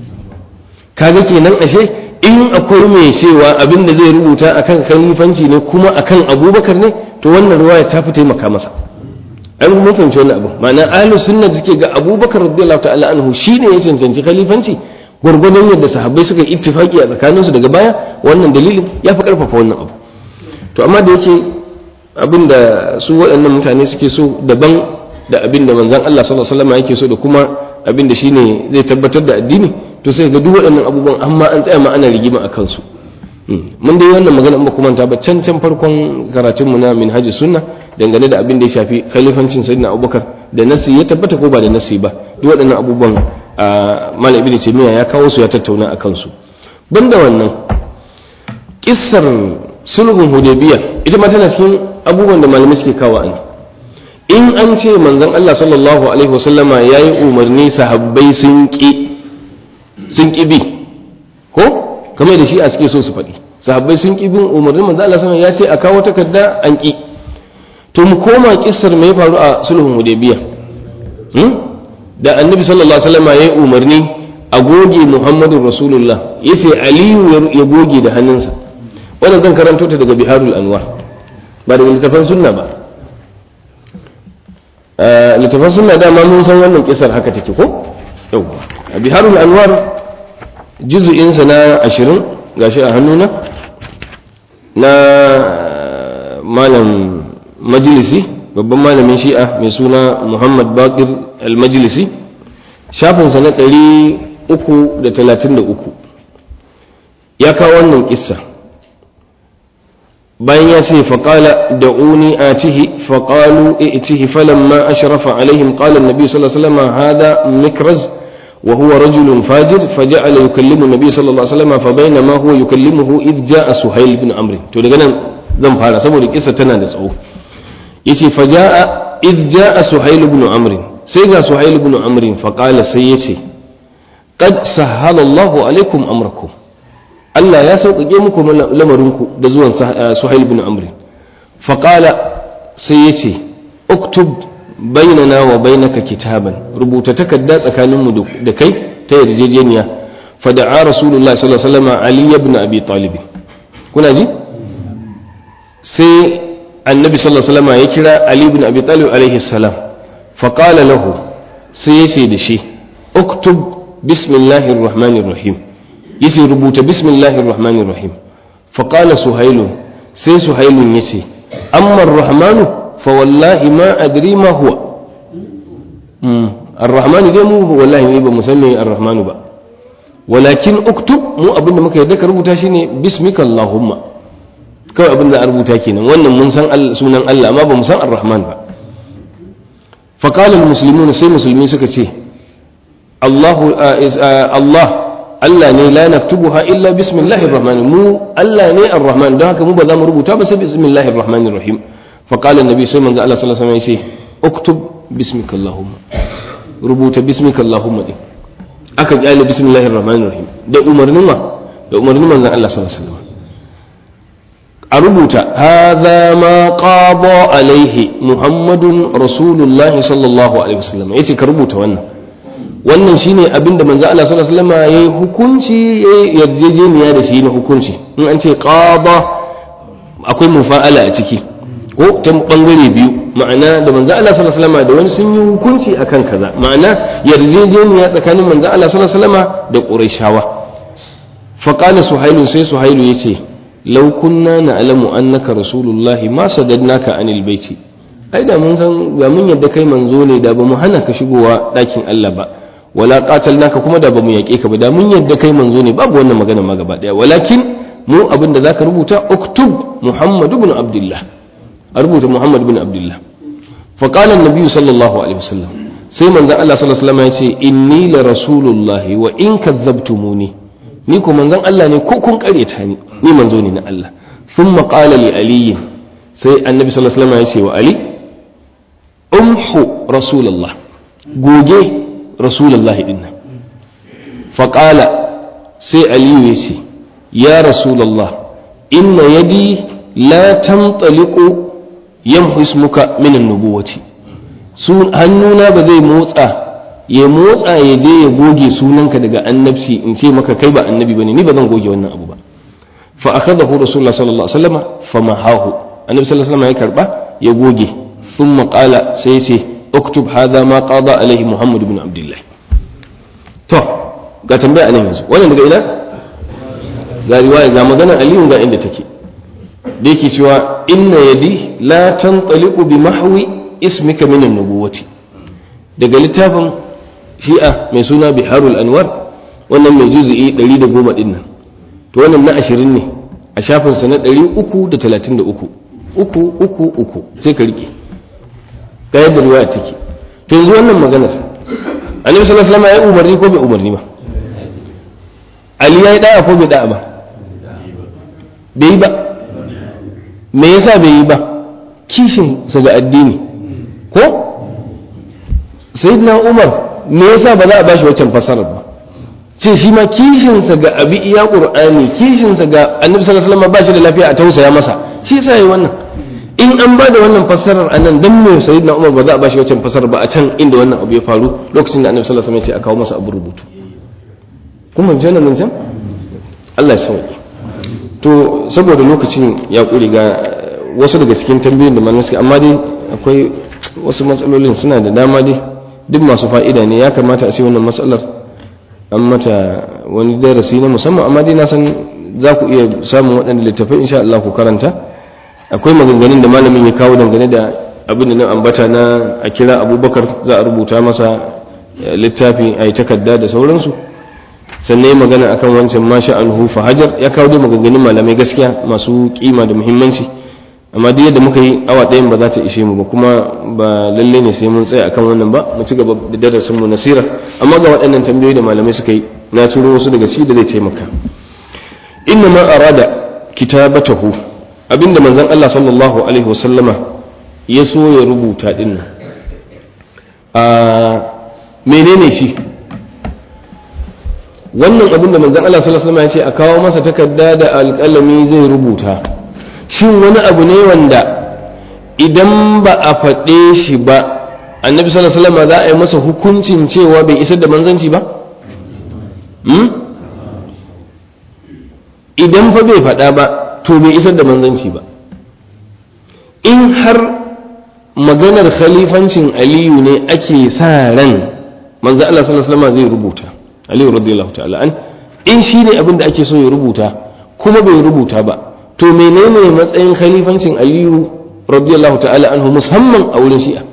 kaga kenan ashe in akwai mai cewa abin da zai rubuta akan khalifanci ne kuma akan abubakar ne to wannan riwaya ta fi taimaka masa an mun fahimci wannan abu ma'ana ahlus sunna suke ga abubakar radiyallahu ta'ala anhu shine ya cancanci khalifanci gwargwadon yadda sahabbai suka yi ittifaki a tsakaninsu daga baya wannan dalilin ya fi karfafa wannan abu to amma da yake abin da su waɗannan mutane suke so daban da abin da manzon Allah sallallahu alaihi wasallam yake so da kuma abin da shine zai tabbatar da addini to sai ga duk waɗannan abubuwan amma an tsaya ma ana rigima a kansu mun dai wannan magana in ba kuma ta ba can can farkon karatun mu na minhajus sunna dangane da abin da ya shafi khalifancin sayyidina abubakar da nasi ya tabbata ko ba da nasi ba duk waɗannan abubuwan malam ibnu taymiya ya kawo su ya tattauna a kansu banda wannan kissar sulhun hudaybiya ita ma tana cikin abubuwan da malamai suke kawo an in an ce manzon Allah sallallahu alaihi wasallama yayi umarni sahabbai sun ki sun ki bi ko kamar da shi a suke so su faɗi sahabbai sun ki bin umarnin manzon Allah sallallahu ya ce a kawo takarda an ki to mu koma kissar me ya faru a sulhun hudaybiya da annabi sallallahu alaihi wasallama yayi umarni a goge muhammadu rasulullah yace aliyu ya goge da hannunsa wannan zan karanto ta daga biharul anwar ba daga littafan sunna ba littafan sunna dama mun san wannan kisar haka take ko yau a biharul anwar juzu'insa na ashirin gashi a hannuna na malam majalisi babban malamin shi'a mai suna muhammad bakir al-majlisi shafinsa na ɗari uku da talatin da uku ya kawo wannan kissa bayan ya ce faƙala da uni a tihi faƙalu itihi falamma ashrafa alaihim qala annabi sallallahu alaihi wasallam hada mikraz wa huwa rajulun fajir faja'ala yukallimu annabi sallallahu alaihi wasallam fa bainama huwa yukallimuhu id ja'a suhayl ibn amr to daga nan zan fara saboda kissa tana da tsawo yace faja'a id ja'a suhayl ibn amr sai ga suhayl ibn amr fa qala sai yace qad sahhala Allahu alaikum amrakum Allah ya sauƙaƙe muku lamarinku da zuwan Suhail bin Amr faƙala sai ya ce uktub bainana wa bainaka kitaban rubuta takarda tsakaninmu da kai ta yarjejeniya fada'a rasulullah sallallahu alaihi wasallam ali ibn abi talib kuna ji sai annabi sallallahu alaihi wasallam ya kira ali ibn abi talib alaihi salam faqala lahu sai ya ce da shi uktub bismillahir rahmanir rahim yace rubuta bismillahir rahmanir rahim fa qala suhailu sai suhailun yace amma ar-rahmanu fa wallahi ma adri ma huwa mm ar-rahmanu dai mu wallahi ne ba mu san me ar-rahmanu ba walakin uktub mu abinda muka yadda ka rubuta shine bismika allahumma kawai abinda a rubuta kenan wannan mun san sunan Allah amma ba mu san ar-rahman ba fa qala al-muslimun sai musulmi suka ce Allahu Allah Allah ne la naktubuha illa bismillahir rahman mu Allah ne ar-rahman don haka mu ba za mu rubuta ba sai bismillahir rahmanir rahim fa qala annabi sai manzo Allah sallallahu alaihi wasallam ya ce uktub bismika allahumma rubuta bismika allahumma din aka kyale bismillahir rahmanir rahim da umarnin ma da umarnin manzo Allah sallallahu alaihi wasallam a rubuta hadha ma qada alaihi muhammadun rasulullahi sallallahu alaihi wasallam yace ka rubuta wannan wannan shine abin da manzo Allah sallallahu alaihi wasallam yayi hukunci yayi yarjejeniya da shi na hukunci in an ce qada akwai mufa'ala a ciki ko ta bangare biyu ma'ana da manzo Allah sallallahu alaihi wasallam da wani sun yi hukunci akan kaza ma'ana yarjejeniya tsakanin manzo Allah sallallahu alaihi wasallam da Qurayshawa fa qala suhailu sai suhailu yace law kunna na'lamu annaka rasulullahi ma sadadnaka anil baiti ai da mun san ga mun yadda kai manzo ne da ba mu hana ka shigowa ɗakin Allah ba wala qatalnaka kuma da ba mu yaƙe ka ba da mun yadda kai manzo ne babu wannan magana ma gaba daya walakin mu abin da zaka rubuta uktub muhammad ibn abdullah a rubuta muhammad ibn abdullah fa qala an sallallahu alaihi wasallam sai manzon Allah sallallahu alaihi wasallam ya ce inni la rasulullahi wa in kadzabtumuni ni ko manzon Allah ne ko kun karyata ni ni manzo ne na Allah thumma qala li ali sai annabi sallallahu alaihi wasallam ya ce wa ali umhu rasulullah goge rasulullah dinna fa qala sai ali ya ce ya rasulullah inna yadi la tamtaliqu yamhu ismuka min an-nubuwati su hannuna ba zai motsa ya motsa ya je ya goge sunanka daga annabci in ce maka kai ba annabi bane ni ba zan goge wannan abu ba fa akhadahu rasulullah sallallahu alaihi wasallam fa mahahu annabi sallallahu alaihi wasallam ya karba ya goge thumma qala sai ce uktub hadha ma qada alaihi muhammad ibn abdullah to ga tambaya anan yanzu wannan daga ina ga riwaya ga maganar aliyu ga inda take da yake cewa inna yadi la tantaliqu bi mahwi ismika min an-nubuwati daga littafin shi'a mai suna biharul anwar wannan mai juzu'i 110 din nan to wannan na 20 ne a shafin sa na 333 uku uku uku sai ka rike ga yadda riwaya take to yanzu wannan maganar annabi sallallahu alaihi wasallam ya umarni ko bai umarni ba ali ya yi da'a ko bai da'a ba bai yi ba me yasa bai yi ba kishin sa ga addini ko sayyidina umar me yasa ba za a bashi waccan fasarar ba ce shi ma kishin sa ga abi iya qur'ani kishin sa ga annabi sallallahu alaihi wasallam ba shi da lafiya a tausaya masa shi yasa yayi wannan in an ba da wannan fasarar anan dan me sayyidina umar ba za a bashi waccan fasarar ba a can inda wannan abu ya faru lokacin da annabi sallallahu alaihi wasallam ya ce a kawo masa abu rubutu kuma jana nan can Allah ya sauke to saboda lokacin ya ƙuri ga wasu daga cikin tambayoyin da malamai suke amma dai akwai wasu matsalolin suna da dama dai duk masu fa'ida ne ya kamata a ce wannan matsalar an mata wani darasi na musamman amma dai na san za ku iya samun waɗanda littafai insha Allah ku karanta akwai maganganun da malamin ya kawo dangane da abin da nan ambata na a kira abubakar za a rubuta masa littafi a yi takarda da sauransu sannan ya magana akan wancan masha anhu fa hajar ya kawo dai maganganun malamai gaskiya masu kima da muhimmanci amma duk yadda muka yi awa ɗayan ba za ta ishe mu ba kuma ba lalle ne sai mun tsaya akan wannan ba mu ci gaba da darasin mu nasira amma ga waɗannan tambayoyi da malamai suka yi na turo wasu daga shi da zai taimaka inna ma arada kitabatahu abinda manzon Allah sallallahu alaihi wasallama ya so ya rubuta dinnan a menene shi wannan abin da manzon Allah sallallahu alaihi wasallam ya ce a kawo masa takarda da alƙalami zai rubuta shin wani abu ne wanda idan ba a faɗe shi ba annabi sallallahu alaihi wasallam za a yi masa hukuncin cewa bai isar da manzanci ba idan fa bai faɗa ba to bai isar da manzanci ba in har maganar khalifancin aliyu ne ake sa ran manzo Allah sallallahu alaihi wasallam zai rubuta aliyu radiyallahu ta'ala an in shi ne abin da ake so ya rubuta kuma bai rubuta ba to menene matsayin khalifancin aliyu radiyallahu ta'ala anhu musamman a wurin shi'a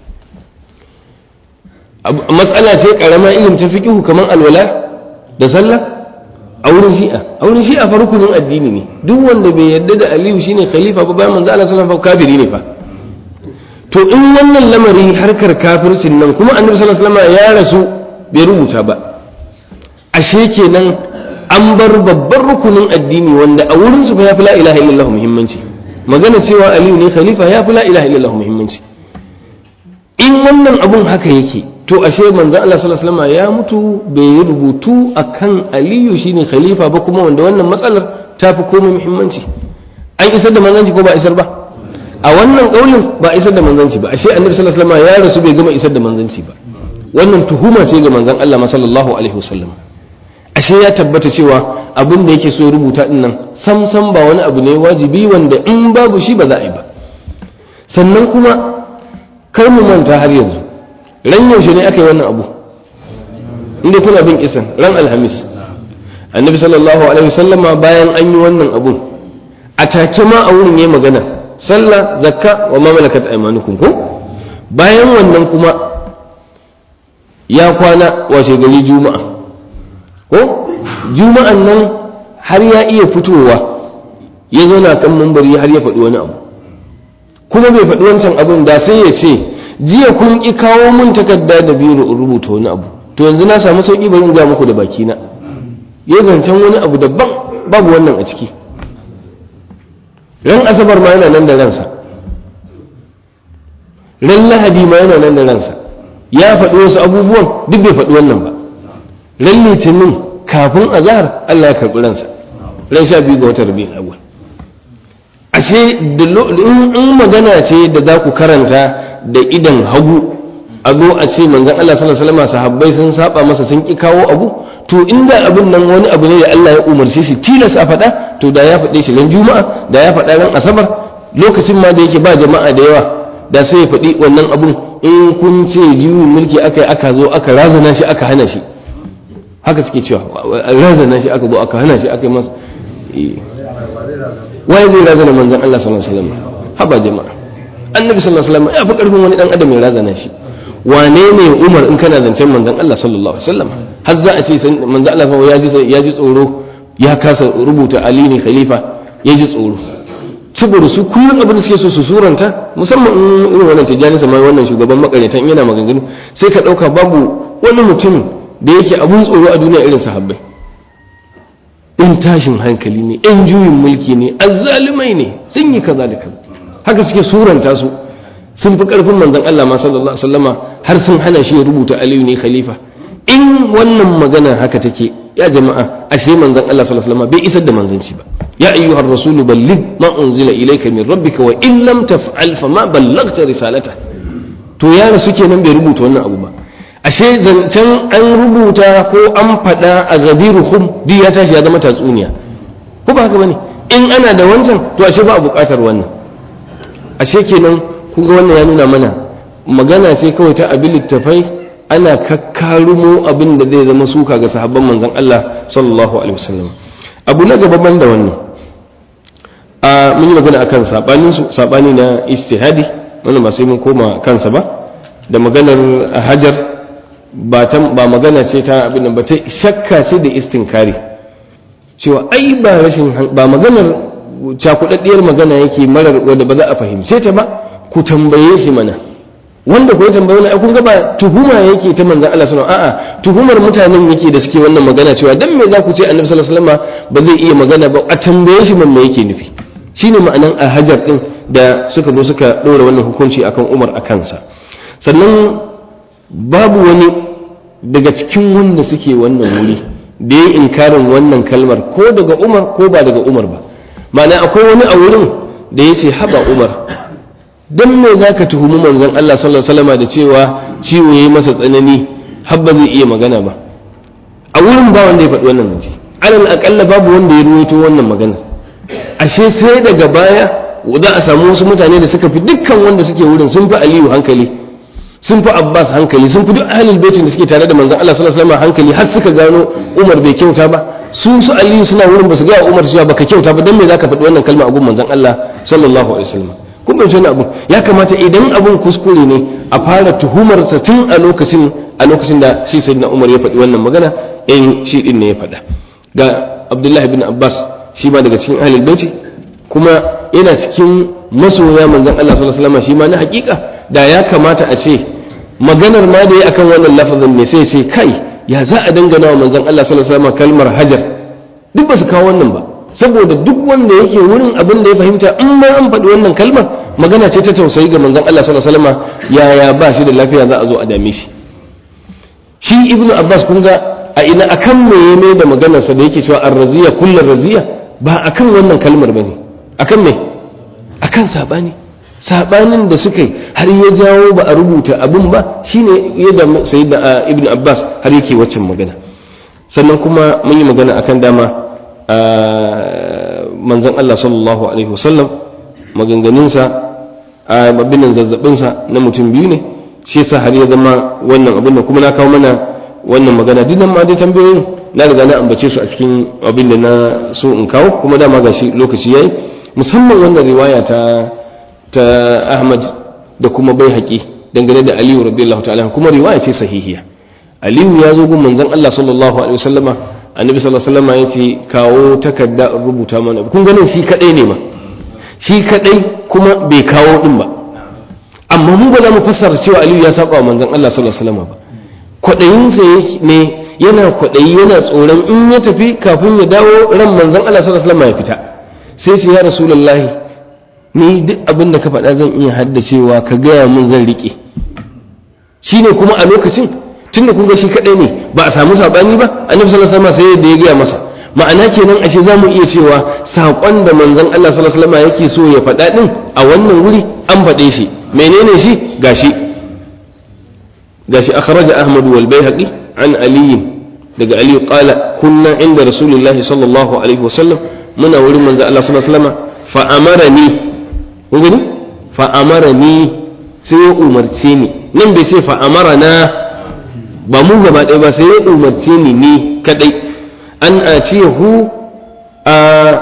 matsala ce karama irin ta fiqhu kamar alwala da sallah a wurin shi'a a wurin shi'a fa rukunin addini ne duk wanda bai yarda da aliyu shine khalifa ba bayan manzo Allah sallallahu alaihi wasallam kafiri ne fa to in wannan lamari harkar kafircin nan kuma annabi sallallahu alaihi wasallam ya rasu bai rubuta ba ashe kenan an bar babban rukunin addini wanda a wurin su ya fi la ilaha illallah muhimmanci magana cewa aliyu ne khalifa ya fi la ilaha illallah muhimmanci in wannan abun haka yake to ashe manzon Allah sallallahu alaihi wasallam ya mutu bai yi rubutu akan aliyu shine khalifa ba kuma wanda wannan matsalar ta fi komai muhimmanci an isar da manzanci ko ba isar ba a wannan kaulin ba isar da manzanci ba ashe annabi sallallahu alaihi wasallam ya rasu bai gama isar da manzanci ba wannan tuhuma ce ga manzon Allah sallallahu alaihi wasallam ashe ya tabbata cewa abin da yake so ya rubuta din nan sam sam ba wani abu ne wajibi wanda in babu shi ba za a yi ba sannan kuma kar mu manta har yanzu ran yaushe ne aka yi wannan abu inda kuna bin kisan ran alhamis annabi sallallahu alaihi wasallama bayan an yi wannan abun a take ma a wurin yayi magana sallah zakka wa ma malakat aymanukum ko bayan wannan kuma ya kwana washe gari juma'a ko juma'an nan har ya iya fitowa ya zauna kan mambari har ya faɗi wani abu kuma bai faɗi wancan abun da sai ya ce jiya kun ƙi kawo mun takarda da biro in rubuta wani abu to yanzu na samu sauƙi bari in ga muku da bakina ya zancen wani abu daban babu wannan a ciki ran asabar ma yana nan da ransa ran lahadi ma yana nan da ransa ya faɗi wasu abubuwan duk bai faɗi wannan ba ran litinin kafin azahar Allah ya karɓi ransa ran sha biyu ga watan rabi'ul awwal ashe in magana ce da za ku karanta da idan hagu a zo a ce manzon Allah sallallahu alaihi wasallam sahabbai sun saba masa sun ki kawo abu to inda abin nan wani abu ne da Allah ya umarce shi tilas a faɗa to da ya faɗe shi ran juma'a da ya faɗa ran asabar lokacin ma da yake ba jama'a da yawa da sai ya faɗi wannan abun in kun ce juyin mulki aka yi aka zo aka razana shi aka hana shi haka suke cewa razana shi aka zo aka hana shi aka yi masa waye zai razana manzon Allah sallallahu alaihi wasallam haba jama'a annabi sallallahu alaihi wasallam ya fi karfin wani dan adam ya razana shi wane ne Umar in kana zancen manzon Allah sallallahu alaihi wasallam har za a ce manzon Allah ya ji ya ji tsoro ya kasa rubuta Ali ne khalifa ya ji tsoro saboda su kullum abin da suke so su suranta musamman in irin wannan tijjani sama wannan shugaban makarantar yana maganganu sai ka dauka babu wani mutum da yake abun tsoro a duniya irin sahabbai in tashin hankali ne in juyin mulki ne azzalumai ne sun yi kaza da kaza haka suke suranta su sun fi karfin manzon Allah ma sallallahu alaihi wasallama har sun hana shi ya rubuta Aliyu ne khalifa in wannan magana haka take ya jama'a ashe manzon Allah sallallahu alaihi wasallama bai isar da manzanci ba ya ayyuhar rasulu balligh ma unzila ilayka min rabbika wa in lam taf'al fama ballaghta risalata to ya rasu kenan bai rubuta wannan abu ba ashe zancen an rubuta ko an faɗa a gadiruhum duk ya tashi ya zama tatsuniya ko ba haka bane in ana da wancan to ashe ba a buƙatar wannan ashe kenan kun ga wannan ya nuna mana magana ce kawai ta abin littafai ana kakkarumo abin da zai zama suka ga sahabban manzon Allah sallallahu alaihi wasallam abu na gaba ban da wannan a mun yi magana akan sabanin su sabani na istihadi wannan ba sai mun koma kansa ba da maganar hajar ba magana ce ta abin ba ta shakka ce da istinkari cewa ai ba rashin ba maganar cakudaddiyar magana yake marar wadda ba za a fahimce ta ba ku tambaye shi mana wanda ku tambaye wani kun ga ba tuhuma yake ta manzon Allah sallallahu alaihi wasallam a'a tuhumar mutanen yake da suke wannan magana cewa dan me za ku ce annabi sallallahu alaihi wasallam ba zai iya magana ba a tambaye shi man me yake nufi shine ma'anan a hajar din da suka zo suka ɗora wannan hukunci akan Umar a kansa sannan babu wani daga cikin wanda suke wannan wuri da ya inkarin wannan kalmar ko daga umar ko ba daga umar ba ma'ana akwai wani a wurin da ya ce haba umar don me za ka tuhumi manzon Allah sallallahu alaihi da cewa ciwo ya yi masa tsanani habba zai iya magana ba a wurin ba wanda ya faɗi wannan zance alal aƙalla babu wanda ya ruwaito wannan magana ashe sai daga baya za a samu wasu mutane da suka fi dukkan wanda suke wurin sun fi aliyu hankali sun fi abbas hankali sun fi duk ahlul baitin da suke tare da manzon Allah sallallahu alaihi wasallam hankali har suka gano umar bai kyauta ba su su aliyu suna wurin ba su ga umar cewa baka kyauta ba dan me zaka faɗi wannan kalma a gun manzon Allah sallallahu alaihi wasallam kun bai tona abun ya kamata idan abun kuskure ne a fara tuhumar sa tun a lokacin a lokacin da shi sayyidina umar ya faɗi wannan magana in shi din ne ya faɗa ga abdullahi bin abbas shi ma daga cikin ahlul baiti kuma yana cikin masoya manzon Allah sallallahu alaihi wasallam shi ma na hakika da ya kamata a ce maganar ma da ya akan wannan lafazin ne sai ce kai ya za a dangana wa manzon Allah sallallahu alaihi wasallam kalmar hajar duk ba su kawo wannan ba saboda duk wanda yake wurin abin da ya fahimta in ma an faɗi wannan kalmar magana ce ta tausayi ga manzon Allah sallallahu alaihi wasallam yaya ba shi da lafiya za a zo a dame shi shi ibnu abbas kun ga a ina akan me ya mai da maganarsa da yake cewa ar-raziya kullu raziya ba akan wannan kalmar bane akan me akan sabani sabanin da suka yi har ya jawo ba a rubuta abin ba shine yadda sayyidina ibn abbas har yake waccan magana sannan kuma mun yi magana akan dama manzon Allah sallallahu alaihi wasallam maganganunsa a abin zazzabinsa na mutum biyu ne shi yasa har ya zama wannan abin da kuma na kawo mana wannan magana duk nan ma dai tambayoyin na riga na ambace su a cikin abin da na so in kawo kuma dama gashi lokaci yayi musamman wannan riwaya ta ta Ahmad da kuma Baihaqi dangane da Aliyu radiyallahu ta'ala kuma riwaya ce sahihiya Aliyu ya zo gun manzon Allah sallallahu alaihi wasallama annabi sallallahu alaihi wasallama yace kawo takarda in rubuta mana kun ganin shi kadai ne ma shi kadai kuma bai kawo din ba amma mu ba za mu fassara cewa Aliyu ya saba wa manzon Allah sallallahu alaihi wasallama ba kwaɗayinsa ne yana kwaɗayi yana tsoron in ya tafi kafin ya dawo ran manzon Allah sallallahu alaihi wasallam ya fita sai ce ya rasulullahi ni duk abin da ka faɗa zan iya haddacewa ka gaya min zan riƙe shine kuma a lokacin tunda kun ga shi kaɗai ne ba a samu saɓani ba annabi sallallahu alaihi wasallam sai da ya gaya masa ma'ana kenan ashe za mu iya cewa saƙon da manzon Allah sallallahu alaihi wasallam yake so ya faɗa din a wannan wuri an faɗe shi menene shi gashi gashi akhraja ahmad wal baihaqi an ali daga ali qala kunna inda rasulullahi sallallahu alaihi wasallam muna wurin manzo Allah sallallahu alaihi wasallam fa amarani kun gani fa amarani sai ya umarce ni nan bai ce fa amarana ba mu gaba ɗaya ba sai ya umarce ni ni kadai an atiyahu a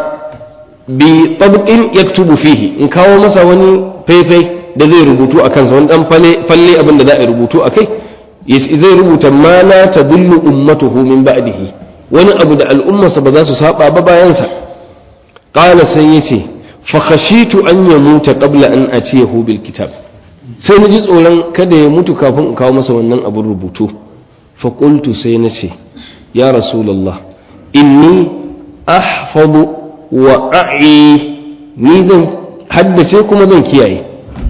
bi tabqin yaktubu fihi in kawo masa wani faifai da zai rubutu a kansa wani dan falle abin da za a rubutu a kai zai rubuta ma la tadullu ummatuhu min ba'dihi wani abu da al'ummarsa ba za su saba ba bayansa qala sai yace fa khashitu an yamuta qabla an atiyahu bil kitab sai na ji tsoron kada ya mutu kafin in kawo masa wannan abin rubutu fa qultu sai na ce ya rasulullah inni ahfadu wa a'i ni zan haddace kuma zan kiyaye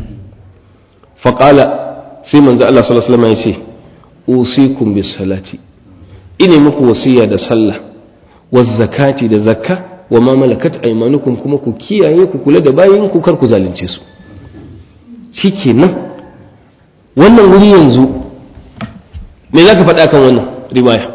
faƙala sai manzo Allah sallallahu alaihi wasallam ya ce usikum bis salati ine muku wasiya da sallah waz zakati da zakka wa ma malakat aymanukum kuma ku kiyaye ku kula da bayin ku kar ku zalunce su shikenan wannan wuri yanzu me zaka faɗa kan wannan riwaya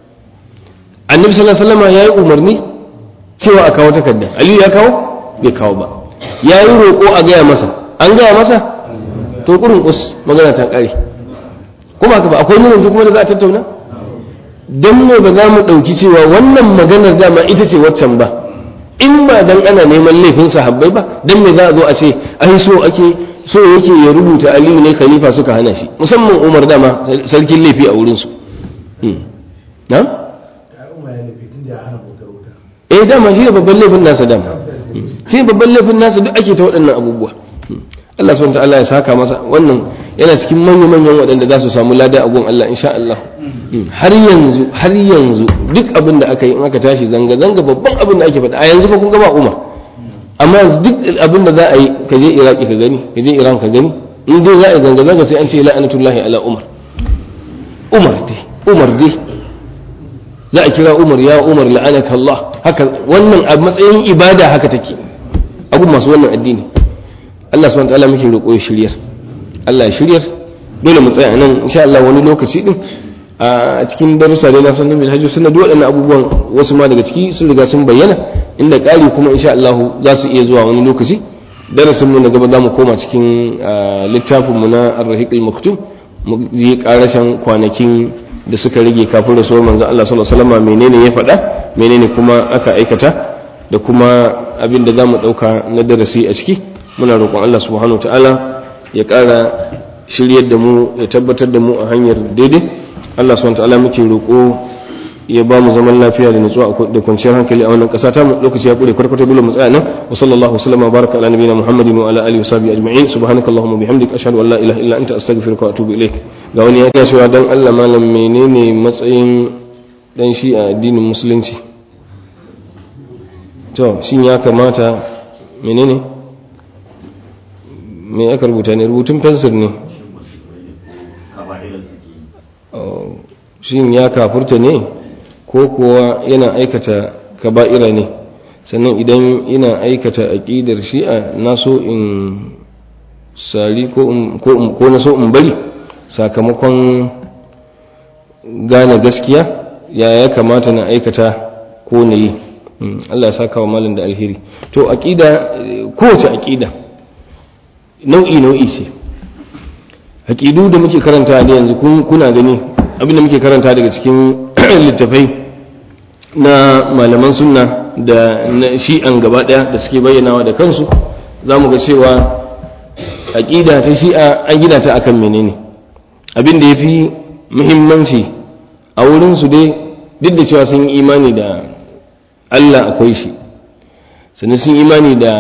annabi sallallahu alaihi wasallam yayi umarni cewa a kawo takarda aliyu ya kawo bai kawo ba yayi roƙo a gaya masa an gaya masa to kurin us magana ta kare kuma haka ba akwai nuna kuma da za a tattauna don ne ba za mu ɗauki cewa wannan maganar dama ita ce waccan ba in ba dan ana neman laifin sahabbai ba dan me za a zo a ce ai so ake so yake ya rubuta aliyu ne khalifa suka hana shi musamman umar dama sarkin laifi a wurinsu na? eh dama shi da babban laifin nasa dama shi babban laifin nasa duk ake ta waɗannan abubuwa Allah subhanahu ta'ala ya saka masa wannan yana cikin manyan manyan waɗanda za su samu lada a gun Allah insha Allah har yanzu har yanzu duk abin da aka yi in aka tashi zanga zanga babban abin da ake faɗa a yanzu fa kun ga ba Umar amma yanzu duk abin da za a yi ka je Iraki ka gani ka je Iran ka gani in dai za a yi zanga zanga sai an ce la'anatullahi ala Umar Umar dai Umar dai za a kira Umar ya Umar la'anaka Allah haka wannan a matsayin ibada haka take abun masu wannan addini Allah subhanahu ta'ala muke roƙo ya shiryar Allah ya shiryar dole mu tsaya nan insha Allah wani lokaci din a cikin darussa dai na sanin bil hajji sunna duk waɗannan abubuwan wasu ma daga ciki sun riga sun bayyana inda ƙari kuma insha Allah za su iya zuwa wani lokaci darasin mu na gaba za mu koma cikin littafin mu na ar-rahiq al-maktum mu je karashan kwanakin da suka rage kafin rasuwar manzon Allah sallallahu alaihi wasallam menene ya faɗa menene kuma aka aikata da kuma abin da za mu ɗauka na darasi a ciki muna roƙon Allah subhanahu ta'ala ya ƙara shiryar da mu ya tabbatar da mu a hanyar daidai Allah subhanahu ta'ala muke roƙo ya ba mu zaman lafiya da nutsuwa da kwanciyar hankali a wannan ƙasa ta mu lokaci ya ƙure kwarkwata dole mu tsaya nan wa sallallahu wasallam baraka ala nabiyina muhammadin wa ala alihi wa sahbihi ajma'in subhanakallahumma bihamdik ashhadu an la ilaha illa anta astaghfiruka wa atubu ilaik ga wani ya ce cewa dan Allah malam menene matsayin dan shi a addinin musulunci to shin ya kamata menene me aka rubuta ne rubutun fensir ne shin ya kafurta ne ko kuwa yana aikata kaba'ira ne sannan idan ina aikata aƙidar shi'a na so in sari ko na so in bari sakamakon gane gaskiya ya ya kamata na aikata ko na yi Allah ya saka wa malin da alheri to aqida kowace aqida nau'i nau'i ce aqidu da muke karanta ne yanzu kuna gani abinda muke karanta daga cikin littafai na malaman sunna da na shi'an gaba daya da suke bayyanawa da kansu za mu ga cewa aƙida ta shi'a an gina ta akan menene abin da ya fi muhimmanci a wurinsu dai duk da cewa sun yi imani da allah akwai shi sannan sun imani da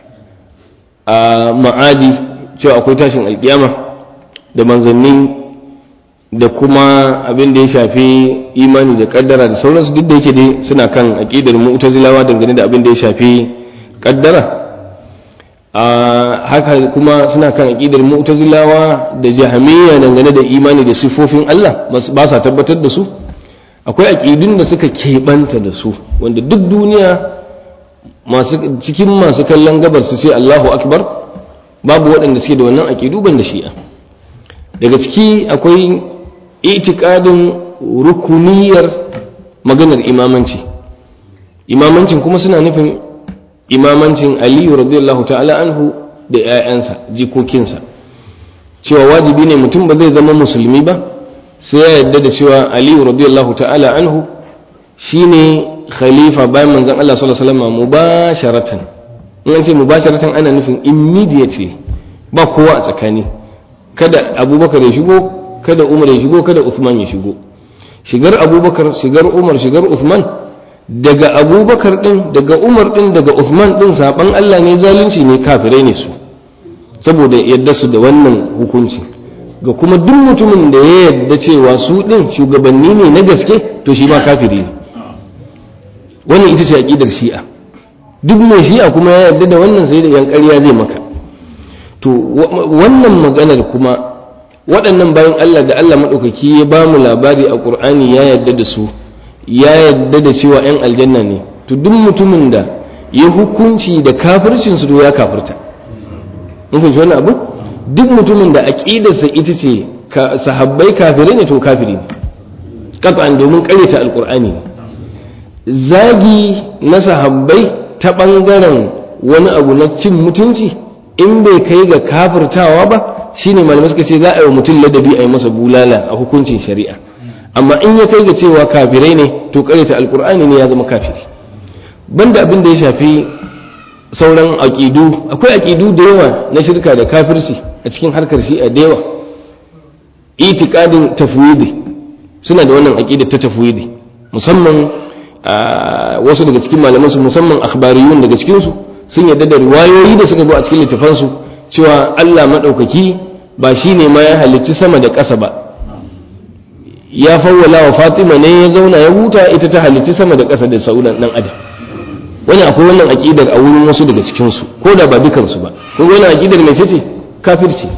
a ma'adi cewa akwai tashin alƙiyama da manzanni da kuma abin da ya shafi imani da kaddara da sauransu duk da yake dai suna kan aqidar mu'tazilawa dangane da abin da ya shafi kaddara a haka kuma suna kan aqidar mu'tazilawa da jahamiyya dangane da imani da sifofin Allah ba sa tabbatar da su akwai aqidun da suka keɓanta da su wanda duk duniya masu cikin masu kallon gabar su sai Allahu akbar babu waɗanda suke da wannan aqidu ban da shi'a daga ciki akwai itikadin rukuniyar maganar imamanci imamancin kuma suna nufin imamancin aliyu radiyallahu ta'ala anhu da 'ya'yansa jikokinsa cewa wajibi ne mutum ba zai zama musulmi ba sai ya yarda da cewa aliyu radiyallahu ta'ala anhu shine khalifa bayan manzon Allah sallallahu alaihi wasallam mubasharatan in an ce mubasharatan ana nufin immediately ba kowa a tsakani kada abubakar ya shigo kada umar ya shigo kada uthman ya shigo shigar abubakar shigar umar shigar uthman daga abubakar din daga umar din daga uthman din saban allah ne zalunci ne kafirai ne su saboda yadda su da wannan hukunci ga kuma duk mutumin da ya yadda cewa su din shugabanni ne na gaske to shi ma kafiri ne wannan ita ce aqidar shi'a duk mai shi'a kuma ya yadda da wannan sai da yan ƙarya zai maka to wannan maganar kuma waɗannan bayan Allah da Allah maɗaukaki ya ba mu labari a ƙur'ani ya yadda da su ya yadda da cewa 'yan aljanna ne to duk mutumin da ya hukunci da kafircin su to ya kafirta mun fahimci wannan abu duk mutumin da aqidarsa ita ce sahabbai kafirai ne to kafiri ne qat'an domin ƙaryata alƙur'ani zagi na sahabbai ta ɓangaren wani abu na cin mutunci in bai kai ga kafirtawa ba shine malamai suka ce za a yi wa mutum ladabi a yi masa bulala a hukuncin shari'a amma in ya kai ga cewa kafirai ne to karyata alkur'ani ne ya zama kafiri banda abin da ya shafi sauran aƙidu akwai aƙidu da yawa na shirka da kafirci a cikin harkar shi'a da yawa itikadin tafwidi suna da wannan aƙida ta tafwidi musamman wasu daga cikin malaman su musamman akhbariyun daga cikin su sun yarda da riwayoyi da suka zo a cikin littafansu cewa Allah maɗaukaki ba shi ne ma ya halicci sama da ƙasa ba ya fawwala wa fatima ne ya zauna ya huta ita ta halicci sama da ƙasa da sauran ɗan adam wani akwai wannan aƙidar a wurin wasu daga cikinsu ko da ba dukansu ba kun ga wannan aƙidar mai ce kafirci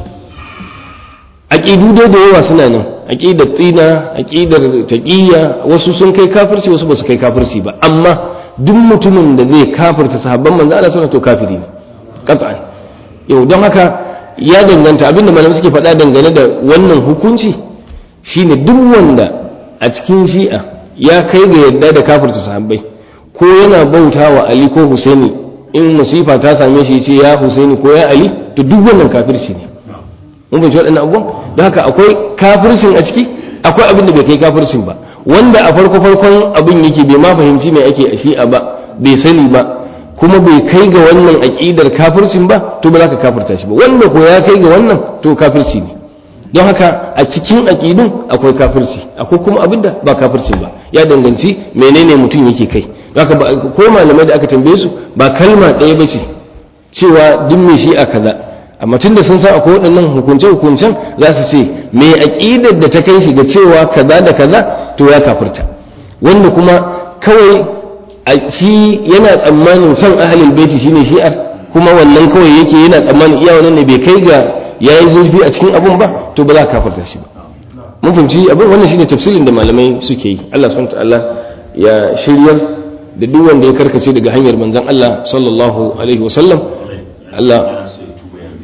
aƙidu dai da yawa suna nan aƙidar tsina aƙidar taƙiyya wasu sun kai kafirci wasu ba su kai kafirci ba amma duk mutumin da zai kafirta sahabban manzo Allah sallallahu to kafiri ne qat'an yau don haka ya danganta abinda malamai suke faɗa dangane da wannan hukunci shine duk wanda a cikin shi'a ya kai ga yadda da kafirta sahabbai ko yana bauta wa Ali ko Husaini in musifa ta same shi ce ya Husaini ko ya Ali to duk wannan kafirci ne mun fahimci waɗannan abubuwan don haka akwai kafircin a ciki akwai abin da bai kai kafircin ba wanda a farko farkon abin yake bai ma fahimci me ake a shi'a ba bai sani ba kuma bai kai ga wannan aƙidar kafircin ba to ba za ka kafirta shi ba wanda ko ya kai ga wannan to kafirci ne don haka a cikin aƙidun akwai kafirci akwai kuma abin da ba kafirci ba ya danganci menene mutum yake kai haka ko malamai da aka tambaye su ba kalma ɗaya ba ce cewa duk mai shi'a kaza amma tun da sun san akwai waɗannan hukunce-hukuncen za su ce me aƙidar da ta kai shi ga cewa kaza da kaza to ya kafirta wanda kuma kawai a shi yana tsammanin son ahalil baiti shine shi'ar kuma wannan kawai yake yana tsammanin iya wannan ne bai kai ga yayi zurfi a cikin abun ba to ba za ka kafirta shi ba mun fahimci abin wannan shine tafsirin da malamai suke yi Allah subhanahu ta'ala ya shiryar da duk wanda ya karkace daga hanyar manzon Allah sallallahu alaihi wasallam Allah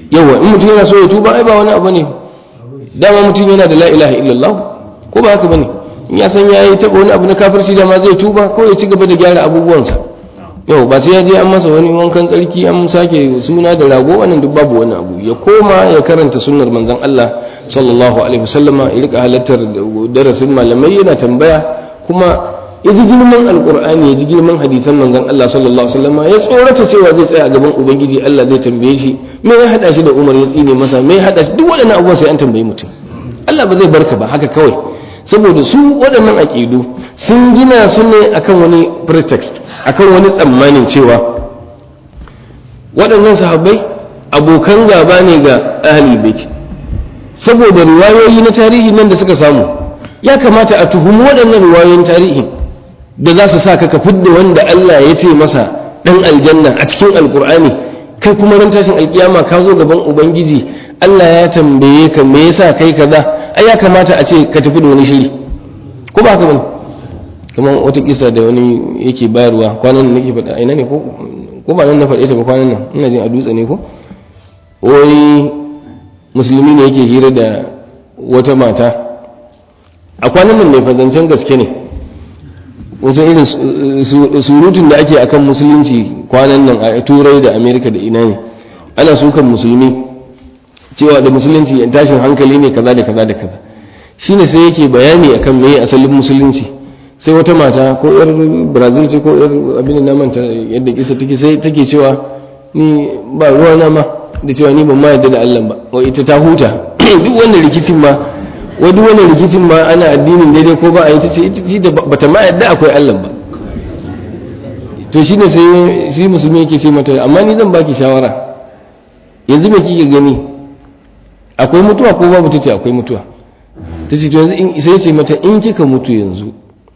yawa in mutum yana so ya tuba ai ba wani abu ne dama mutum yana da la ilaha illallah ko ba haka bane in ya san yayi taba wani abu na kafirci dama zai tuba ko ya ci gaba da gyara abubuwansa yau ba sai ya je an masa wani wankan tsarki an sake suna da rago wannan duk babu wani abu ya koma ya karanta sunnar manzon Allah sallallahu alaihi wasallama ya rika halartar darasin malamai yana tambaya kuma ya ji girman alkur'ani ya ji girman hadisan manzon Allah sallallahu alaihi wasallama ya tsorata cewa zai tsaya a gaban ubangiji Allah zai tambaye shi me ya hada shi da Umar ya tsine masa me ya hada shi duk waɗannan abubuwa sai an tambayi mutum Allah ba zai barka ba haka kawai saboda su waɗannan aƙidu sun gina su ne akan wani pretext akan wani tsammanin cewa waɗannan sahabbai abokan gaba ne ga ahlul bait saboda riwayoyi na tarihi nan da suka samu ya kamata a tuhumi waɗannan riwayoyin tarihi da za su sa ka ka fidda wanda Allah ya ce masa ɗan aljanna a cikin alkur'ani kai kuma ran tashin alkiyama ka zo gaban ubangiji Allah ya tambaye ka me yasa kai kaza ai ya kamata a ce ka tafi da wani shiri ko ba haka bane kamar wata kisa da wani yake bayarwa kwanan nan nake faɗa ina ne ko ko ba nan na faɗe ta ba kwanan nan ina jin a dutse ne ko wai musulmi ne yake hira da wata mata a kwanan nan mai fazancen gaske ne wasu irin surutun da ake akan musulunci kwanan nan a turai da amerika da ina ne ana sukan musulmi cewa da musulunci tashin hankali ne kaza da kaza da kaza shine sai yake bayani akan meye asalin musulunci sai wata mata ko yar brazil ce ko yar abin da manta yadda kisa take sai take cewa ni ba ruwa na ma da cewa ni ban ma yadda da Allah ba wai ita ta huta duk wannan rikicin ma wai duk wannan rikicin ma ana addinin daidai ko ba a yi ta ce ita bata ma yadda akwai Allah ba to shine sai shi musulmi yake ce mata amma ni zan baki shawara yanzu me kike gani akwai mutuwa ko babu tace akwai mutuwa tace to yanzu sai ce mata in kika mutu yanzu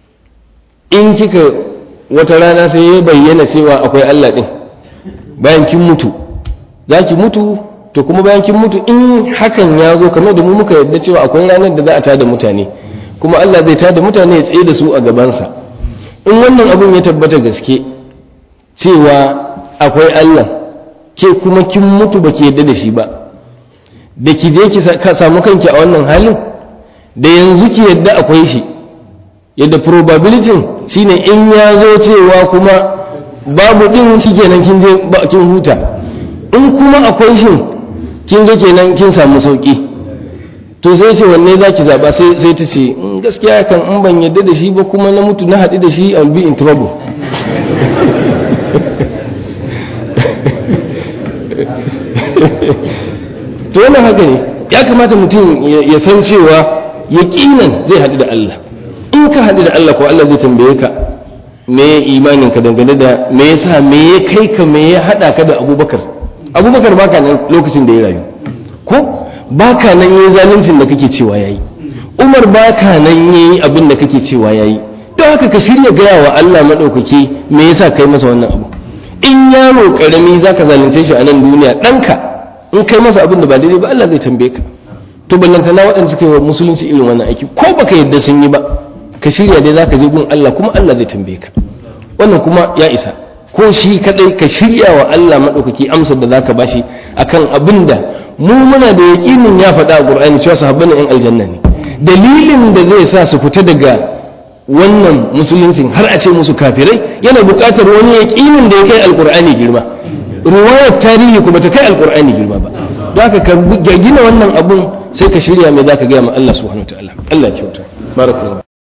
in kika wata rana sai ya bayyana cewa akwai Allah din bayan kin mutu za ki mutu to kuma bayan kin mutu in hakan ya zo kamar da mu muka yarda cewa akwai ranar da za a tada mutane kuma Allah zai tada mutane ya tsaye da su a gabansa in wannan abun ya tabbata gaske cewa akwai Allah ke kuma kin mutu ba ki yarda da shi ba da ki je ki samu kanki a wannan halin da yanzu ki yarda akwai shi yadda probability shine in ya zo cewa kuma babu din shi kenan kin je kin huta in kuma akwai shi kin zo kenan kin samu sauki to sai ce wanne za ki zaɓa sai ta ce gaskiya kan in ban yadda da shi ba kuma na mutu na haɗu da shi I'll be in trouble to wannan haka ne ya kamata mutum ya san cewa yaƙinan zai haɗu da Allah in ka haɗu da Allah ko Allah zai tambaye ka me imanin ka dangane da me yasa me ya kai ka me ya haɗa ka da Abubakar Abubakar baka nan lokacin da ya rayu ko baka nan yayi zaluncin da kake cewa yayi Umar baka nan yayi abin da kake cewa yayi don haka ka shirya gaya wa Allah madaukaki me yasa kai masa wannan abu in yaro karami zaka zalunce shi a nan duniya ɗanka in kai masa abin da ba daidai ba Allah zai tambaye ka to ballantana waɗanda suka yi wa musulunci irin wannan aiki ko baka yadda sun yi ba ka shirya dai zaka je gun Allah kuma Allah zai tambaye ka wannan kuma ya isa ko shi kadai ka shirya wa Allah madaukaki amsar da zaka bashi akan abin da mu muna da yaƙinin ya faɗa a Qur'ani cewa sahabban yan aljanna ne dalilin da zai sa su fita daga wannan musuluncin har a ce musu kafirai yana buƙatar wani yaƙinin da ya kai alƙur'ani girma ruwayar tarihi kuma ta kai alƙur'ani girma ba don haka ka gina wannan abun sai ka shirya mai za ka gaya ma Allah subhanahu wa ta'ala Allah ya kyauta barakallahu